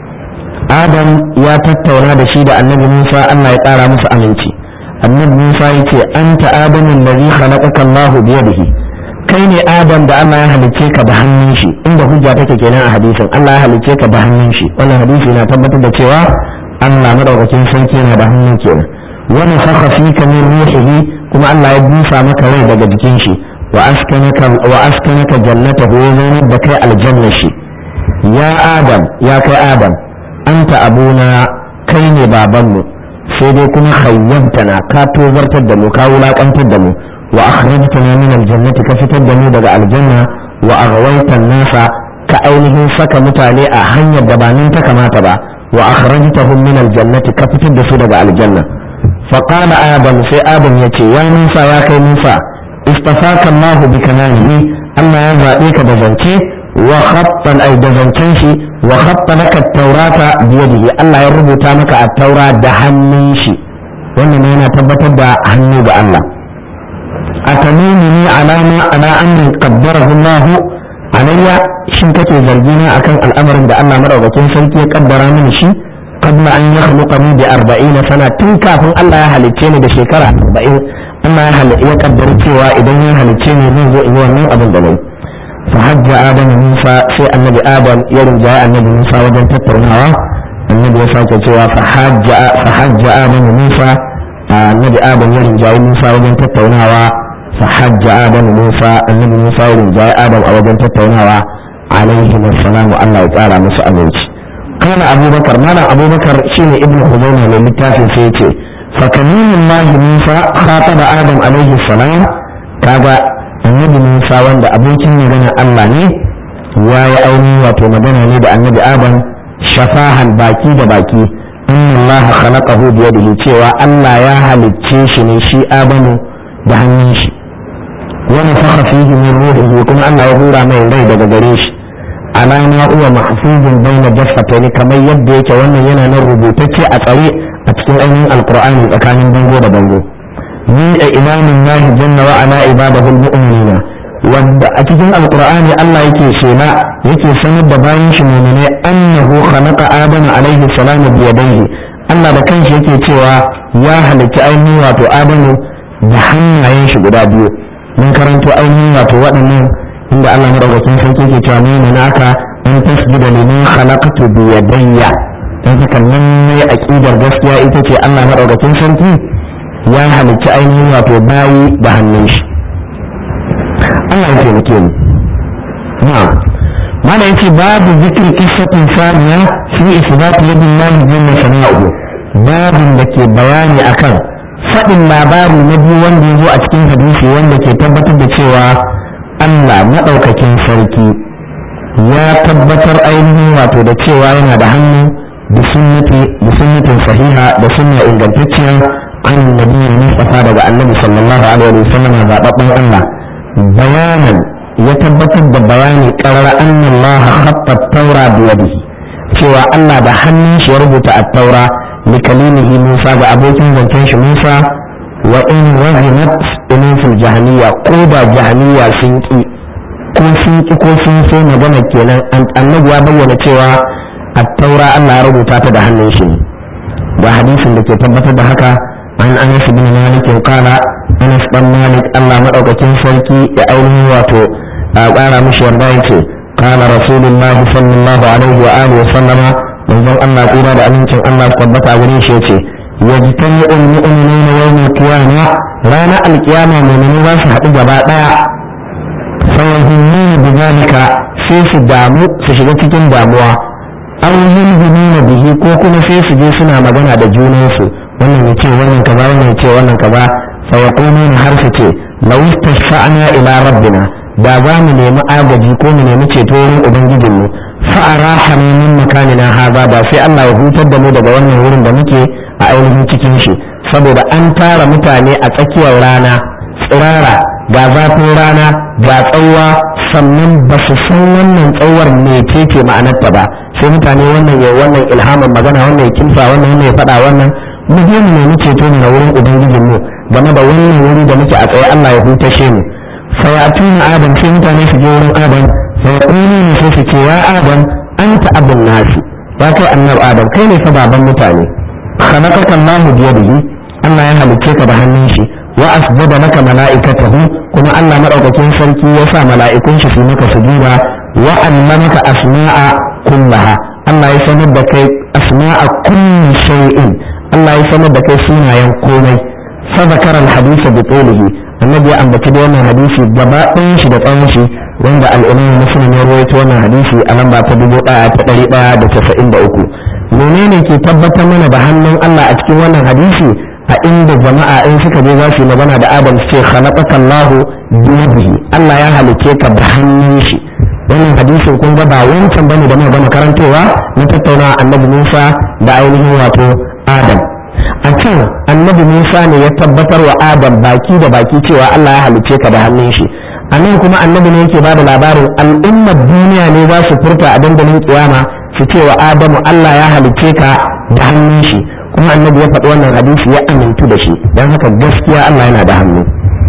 آدم يا تتونا دشيد النبي موسى أن يقارى موسى أمنتي النبي موسى يتي أنت آدم الذي خلقك الله بيده kai ne adam da Allah ya halicce ka da hannun shi inda hujja take kenan a hadisin Allah ya halicce ka da hannun shi wannan hadisi na tabbatar da cewa Allah madaukakin sarki yana da hannun kenan wani saka fika min ruhihi kuma Allah ya busa maka rai daga jikin shi wa askanaka wa askanaka jannatahu ya zaunar da kai aljanna shi ya adam ya kai adam anta abuna kai ne babanmu sai dai kuma hayyantana ka tozartar da mu ka wulakantar da mu wa akhrajtana min aljannati ka fitar da mu daga aljanna wa aghwayta nasa ka ainihin saka mutane a hanyar da ba nan ta kamata ba wa akhrajtahum min aljannati ka fitar da su daga aljanna fa qala adam sai adam yace ya musa ya kai musa istafaka allah bi kananihi allah ya zabe ka da zance wa khatta ay da zancen shi wa khatta laka at-taurata bi yadihi allah ya rubuta maka at-taura da hannun shi wannan yana tabbatar da hannu ga allah أتمينني على ما على أن قدره الله علي شن كتو زرجينا أكن الأمر عند الله مرة سيكي قدر من شي قبل أن يخلقني بأربعين سنة تنكا فن الله يهلكيني بشكرة أربعين الله يقدر cewa idan ya halicce ni zan zo in yi wannan abin da nayi فحج آدم موسى sai annabi Adam ya rinjaye annabi Musa wajen tattaunawa annabi ya sake cewa فحج آدم موسى annabi Adam ya rinjaye Musa wajen tattaunawa فحج آدم موسى النبي موسى ورجاء آدم أو بنت التوناوى عليهم السلام الله تعالى مسا أمنش قال أبو بكر مالا أبو بكر شين ابن خزيمة للتافي سيتي فكمين الله موسى خاطب آدم عليه السلام كذا النبي موسى وند أبوكين مغنى الله ني ويا أوني واتو مغنى ني النبي آدم شفاها باكي دا باكي إن الله خلقه بيده cewa Allah ya halicce shi ne shi Adamu da hannun shi wani faka fihi min ruhihi kuma Allah ya hura mai rai daga gare shi alama uwa mahfuzun baina jaffatayn kamar yadda yake wannan yana nan rubutacce a tsare a cikin ainihin alqur'ani tsakanin bango da bango ni a imamin nahi janna wa ala ibadahul mu'minina wanda a cikin alqur'ani Allah yake shela yake sanar da bayan shi mu'mine annahu khalaqa adama alaihi salam bi yadayhi Allah da kanshi yake cewa ya halitta ainihin wato adamu da hannayen shi guda biyu mun karanto ainihin wato waɗannan inda Allah madaukakin sarki ke cewa ni ne naka an tasjuda liman khalaqtu bi yadayya dan haka nan ne aqidar gaskiya ita ce Allah madaukakin sarki ya halicci ainihin wato bayi da hannun shi Allah ya taimake mu na'am mana yace babu zikri qissatin saniya fi isbat yadillahi jalla sana'u babin da ke bayani akan faɗin labari na biyu wanda ya zo a cikin hadisi wanda ke tabbatar da cewa Allah maɗaukakin sarki ya tabbatar ainihin wato da cewa yana da hannu da sunnatin sahiha da sunna ingantacciya an nabi mustafa daga annabi sallallahu alaihi wa sallam zababben Allah bayanan ya tabbatar da bayani qarara anna Allah khatta at-taura bi yadihi cewa Allah da hannun shi ya rubuta at-taura لكليمه موسى بأبوكين زنتين موسى وإن وهمت إنين في الجهنية قوبة جهنية سنكي ko sun ki ko sun so magana kenan annabi ya bayyana cewa at-taura Allah ya rubuta ta da hannun shi ga hadisin da ke tabbatar da haka an Anas bin Malik qala Anas dan Malik Allah madaukakin sarki ya ainihin wato a ƙara mishi yarda yake qala rasulullahi sallallahu alaihi wa alihi wa sallama manzon Allah tsira da amincin Allah su tabbata gare shi yace yajtami al-mu'minuna yawm al-qiyamah rana al-qiyama mu'mini za su haɗu gaba ɗaya fayahimmuna bidhalika sai su damu su shiga cikin damuwa aw yulhimuna bihi ko kuma sai su je suna magana da junansu wannan ya ce wannan kaza wannan ya ce wannan kaza fa yaquluna har su ce law istashfa'na ila rabbina da za mu nemi agaji ko mu nemi ceto wurin ubangijinmu fa'arahana min makanina haza ba sai Allah ya hutar da mu daga wannan wurin da muke a ainihin cikin shi saboda an tara mutane a tsakiyar rana tsirara ga zafin rana ga tsawa sannan ba su san wannan tsawar mecece ma'anarta ba sai mutane wannan ya wannan ilhamin magana wannan ya kimsa wannan wannan ya faɗa wannan mu je mu nemi ceto ne na wurin ubangijin mu game da wannan wuri da muke a tsaye Allah ya hutashe mu fayatuna adam sai mutane su je wurin adam sai ne sai su ce ya adam anta abun nasi ya kai annabi adam kai ne fa baban mutane khalaqaka Allah biyadihi Allah ya halicce ka da hannun shi wa asjada laka mala'ikatahu kuma Allah madaukakin sarki ya sa mala'ikun shi su maka sujuda wa allamaka asma'a kullaha Allah ya sanar da kai asma'a kulli shay'in Allah ya sanar da kai sunayen komai fa zakara al-hadith bi tulihi annabi ya ambaci da wannan hadisi gaba ɗayan shi da tsawon shi wanda al-imam muslim ya rawaito wannan hadisi a lamba ta dubu ɗaya ta ɗari ɗaya da casa'in da uku menene ke tabbatar mana da hannun Allah a cikin wannan hadisi a inda jama'a in suka je za su yi magana da Adam su ce khalaqaka Allahu biyadihi Allah ya halice ka da hannun shi wannan hadisin kun ga ba wancan bane da muka gama karantowa na tattauna annabi Musa da ainihin wato Adam a can annabi Musa ne ya tabbatar wa Adam baki da baki cewa Allah ya halice ka da hannun shi a nan kuma annabi ne yake bada labarin al'ummar duniya ne za su furta a dandalin kiyama su ce wa Adamu Allah ya halice ka da hannun shi kuma annabi ya faɗi wannan hadisi ya amintu da shi don haka gaskiya Allah yana da hannu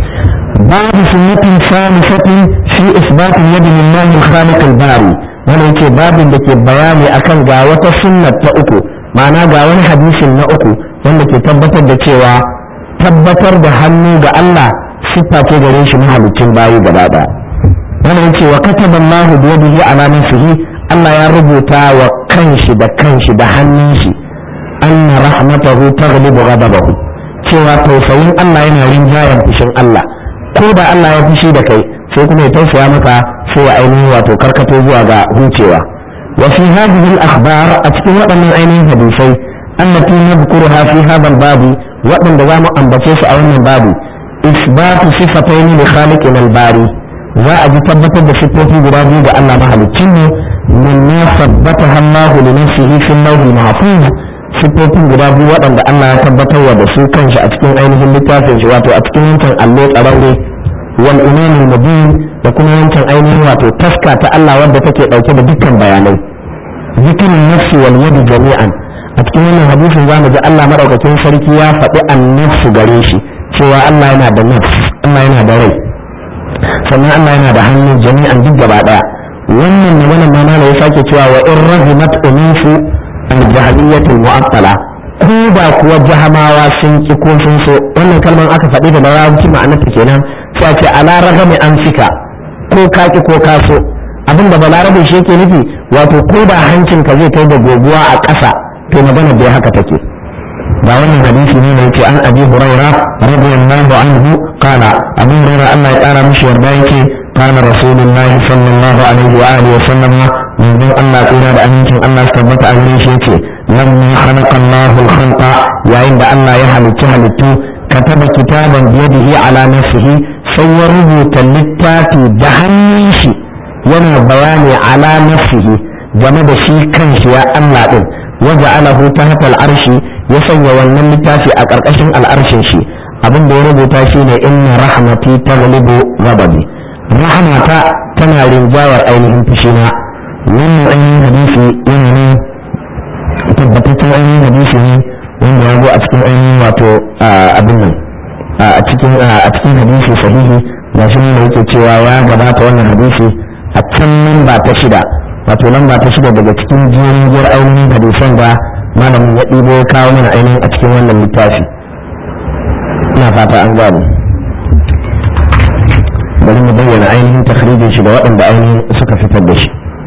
babu sunnatin salisatin fi isbatin yadda lillahi khaliq al-bari wannan yake babin da ke bayani akan ga wata sunnat ta uku ma'ana ga wani hadisin na uku wanda ke tabbatar da cewa tabbatar da hannu ga Allah siffa ce gare shi mahalicin bayi gaba ɗaya wannan yake wa kataba Allahu bi yadihi ala nafsihi Allah ya rubuta wa kanshi da kanshi da hannun shi anna rahmatahu taghlibu ghadabahu cewa tausayin Allah yana rinjayen fushin Allah ko da Allah ya fushi da kai sai kuma ya tausaya maka sai ya ainihin wato karkato zuwa ga hucewa wa fi hadhihi al-akhbar a cikin waɗannan ainihin hadisai allati nadhkuruha fi hadha al-babi waɗanda za mu ambace su a wannan babu isbatu sifatayn li khaliqina al-bari za a ji tabbatar da sifofi guda biyu ga Allah mahaliccin mu min ma sabbataha Allah li nafsihi fi al-lawh mahfuz siffofin guda biyu waɗanda Allah ya tabbatar wa da su kanshi a cikin ainihin littafin shi wato a cikin wancan allo tsararre wal imamul mubin da kuma wancan ainihin wato taska ta Allah wadda take ɗauke da dukkan bayanai zikirin nafsi wal yadi jami'an a cikin wannan hadisin zamu ji Allah madaukakin sarki ya faɗi annafsu gare shi cewa Allah yana da nafs Allah yana da rai sannan Allah yana da hannu jami'an duk gaba ɗaya wannan magana ma ya sake cewa wa in rahimat unufu al-jahiliyatul mu'attala ko ba kuwa jahamawa sun ki ko sun so wannan kalmar aka faɗi da larabci ma'anarta kenan sai a ce ala ragami an fika ko ka ki ko ka so abin da balarabe shi yake nufi wato ko da hancin ka zai kai da goguwa a ƙasa to magana bai haka take ba wannan hadisi ne da yake an abi huraira radiyallahu anhu qala abu huraira Allah ya kara mishi yarda yake kana rasulullahi sallallahu alaihi wa alihi wa sallama manzon Allah tsira da amincin Allah su tabbata a gare shi yace lamma khalaqa Allahu al-khalqa yayin da Allah ya halicci halittu kataba kitaban biyadihi ala nafsihi sai ya rubuta littafi da hannun shi yana bayani ala nafsihi game da shi kanshi ya Allah din waja'alahu tahta al-arshi ya sanya wannan littafi a ƙarƙashin al'arshin shi abin da ya rubuta shine inna rahmati taghlibu ghadabi rahmata tana rinjawar ainihin fushina wannan ainihin hadisi yana ne tabbataccen ainihin hadisi ne wanda ya zo a cikin ainihin wato abin nan a cikin a cikin hadisi sahihi ga shi ne yake cewa ya gabata wannan hadisi a can lamba ta shida wato lamba ta shida daga cikin jerin jiyar ainihin hadisan da malamin ya ɗibo ya kawo mana ainihin a cikin wannan littafi ina fata an gane bari mu bayyana ainihin takhrijin shi da waɗanda ainihin suka fitar da shi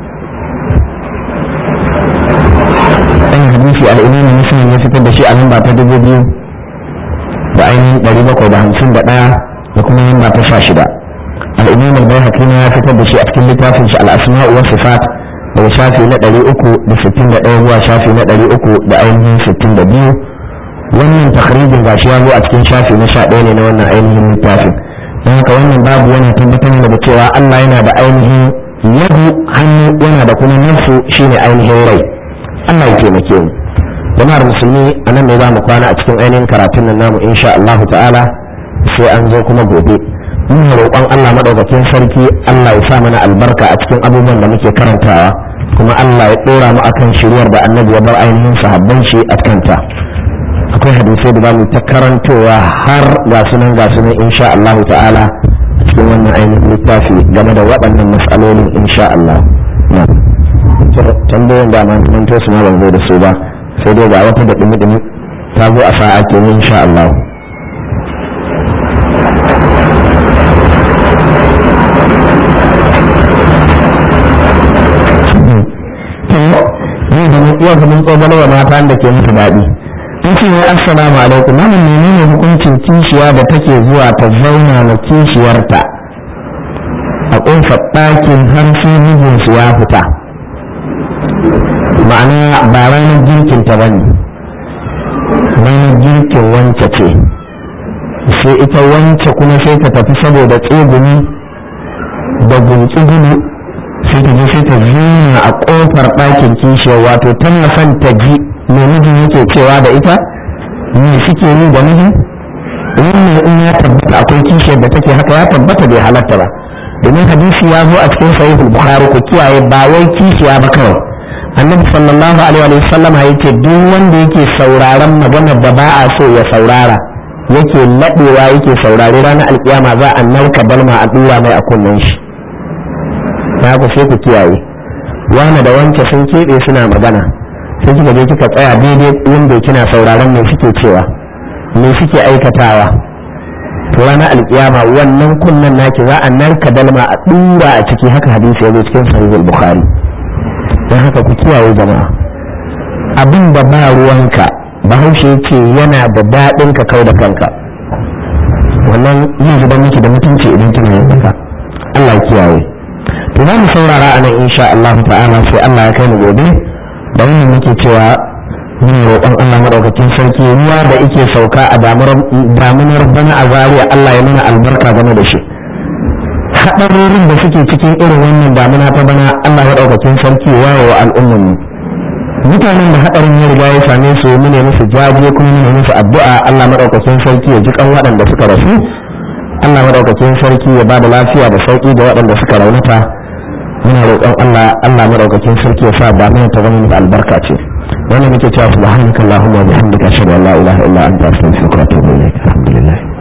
ɗan hadisi al'imami muslim ya fitar da shi a lamba ta dubu biyu da ainihin ɗari bakwai da hamsin da ɗaya da kuma lamba ta sha shida al'imam al-bayhaqi ya fitar da shi a cikin littafin shi al-asma'u wa sifat daga shafi na ɗari uku da sittin da ɗaya zuwa shafi na ɗari uku da ainihin sittin da biyu wannan takhrijin gashi ya zo a cikin shafi na sha ɗaya ne na wannan ainihin littafin don haka wannan babu wani tabbatar da cewa Allah yana da ainihin yadu hannu yana da kuma nafsu shine ainihin rai Allah ya taimake mu jama'ar musulmi a nan ne za mu kwana a cikin ainihin karatun nan namu insha Allah ta'ala sai an zo kuma gobe muna roƙon Allah madaukakin sarki Allah ya sa mana albarka a cikin abubuwan da muke karantawa kuma Allah ya ɗora mu akan shiruwar da annabi ya bar ainihin sahabban shi a kanta akwai hadisai da zamu ta karantowa har ga sunan ga sunan insha Allah ta'ala a cikin wannan ainihin littafi game da waɗannan matsalolin insha Allah na tambayoyin da man manto su ma ban zo da su ba sai dai ga wata da dumi-dumi ta zo a sa'a ke insha Allah yau da mun iya mun tsobalo wa mata da ke musu daɗi in ce wai assalamu alaikum malam menene hukuncin kishiya da take zuwa ta zauna na kishiyarta a ƙofar ɗakin har sai mijinsu ya fita ma'ana ba ranar girkin ta bane ranar girkin wance ce sai ita wance kuma sai ta tafi saboda tsegumi da gunki sai ta je sai ta zina a kofar ɗakin kishiyar wato tana son ta ji me mijin yake cewa da ita me suke yi da mijin wannan in ya tabbata akwai kishiyar da take haka ya tabbata bai halatta ba domin hadisi ya zo a cikin sahihul bukhari ku kiyaye ba wai kishiya ba kawai annabi sallallahu alaihi wa sallama yake duk wanda yake sauraron maganar da ba a so ya saurara yake laɗewa yake saurare ranar alkiyama za a narka balma a dura mai a kunnen shi ta ku sai ku kiyaye wani da wance sun keɓe suna magana sai kika je kika tsaya daidai inda kina sauraron me suke cewa me suke aikatawa to ranar alkiyama wannan kunnen naki za a narka dalma a dura a ciki haka hadisi ya zo cikin sahihul bukhari don haka ku kiyaye jama'a abin da ba ruwanka bahaushe ce yana da daɗin ka kau da kanka wannan yin zuban miki da mutunci idan kina yin haka Allah kiyaye to za mu saurara a nan insha Allah ta'ala sai Allah ya kai mu gobe da wannan muke cewa mun roƙon Allah madaukakin sarki ruwa da yake sauka a damunar bana a zariya Allah ya mana albarka game da shi haɗarorin da suke cikin irin wannan damuna ta bana Allah madaukakin sarki waye wa al'umman mutanen da haɗarin ya riga ya same su mu ne musu jaje kuma mu ne musu addu'a Allah madaukakin sarki ya ji kan waɗanda suka rasu Allah madaukakin sarki ya ba da lafiya da sauki ga waɗanda suka raunata muna roƙon Allah Allah madaukakin sarki ya sa damuna ta zama musu albarka ce wannan muke cewa subhanakallahumma wa bihamdika ashhadu an la ilaha illa anta astaghfiruka wa atubu ilaik alhamdulillah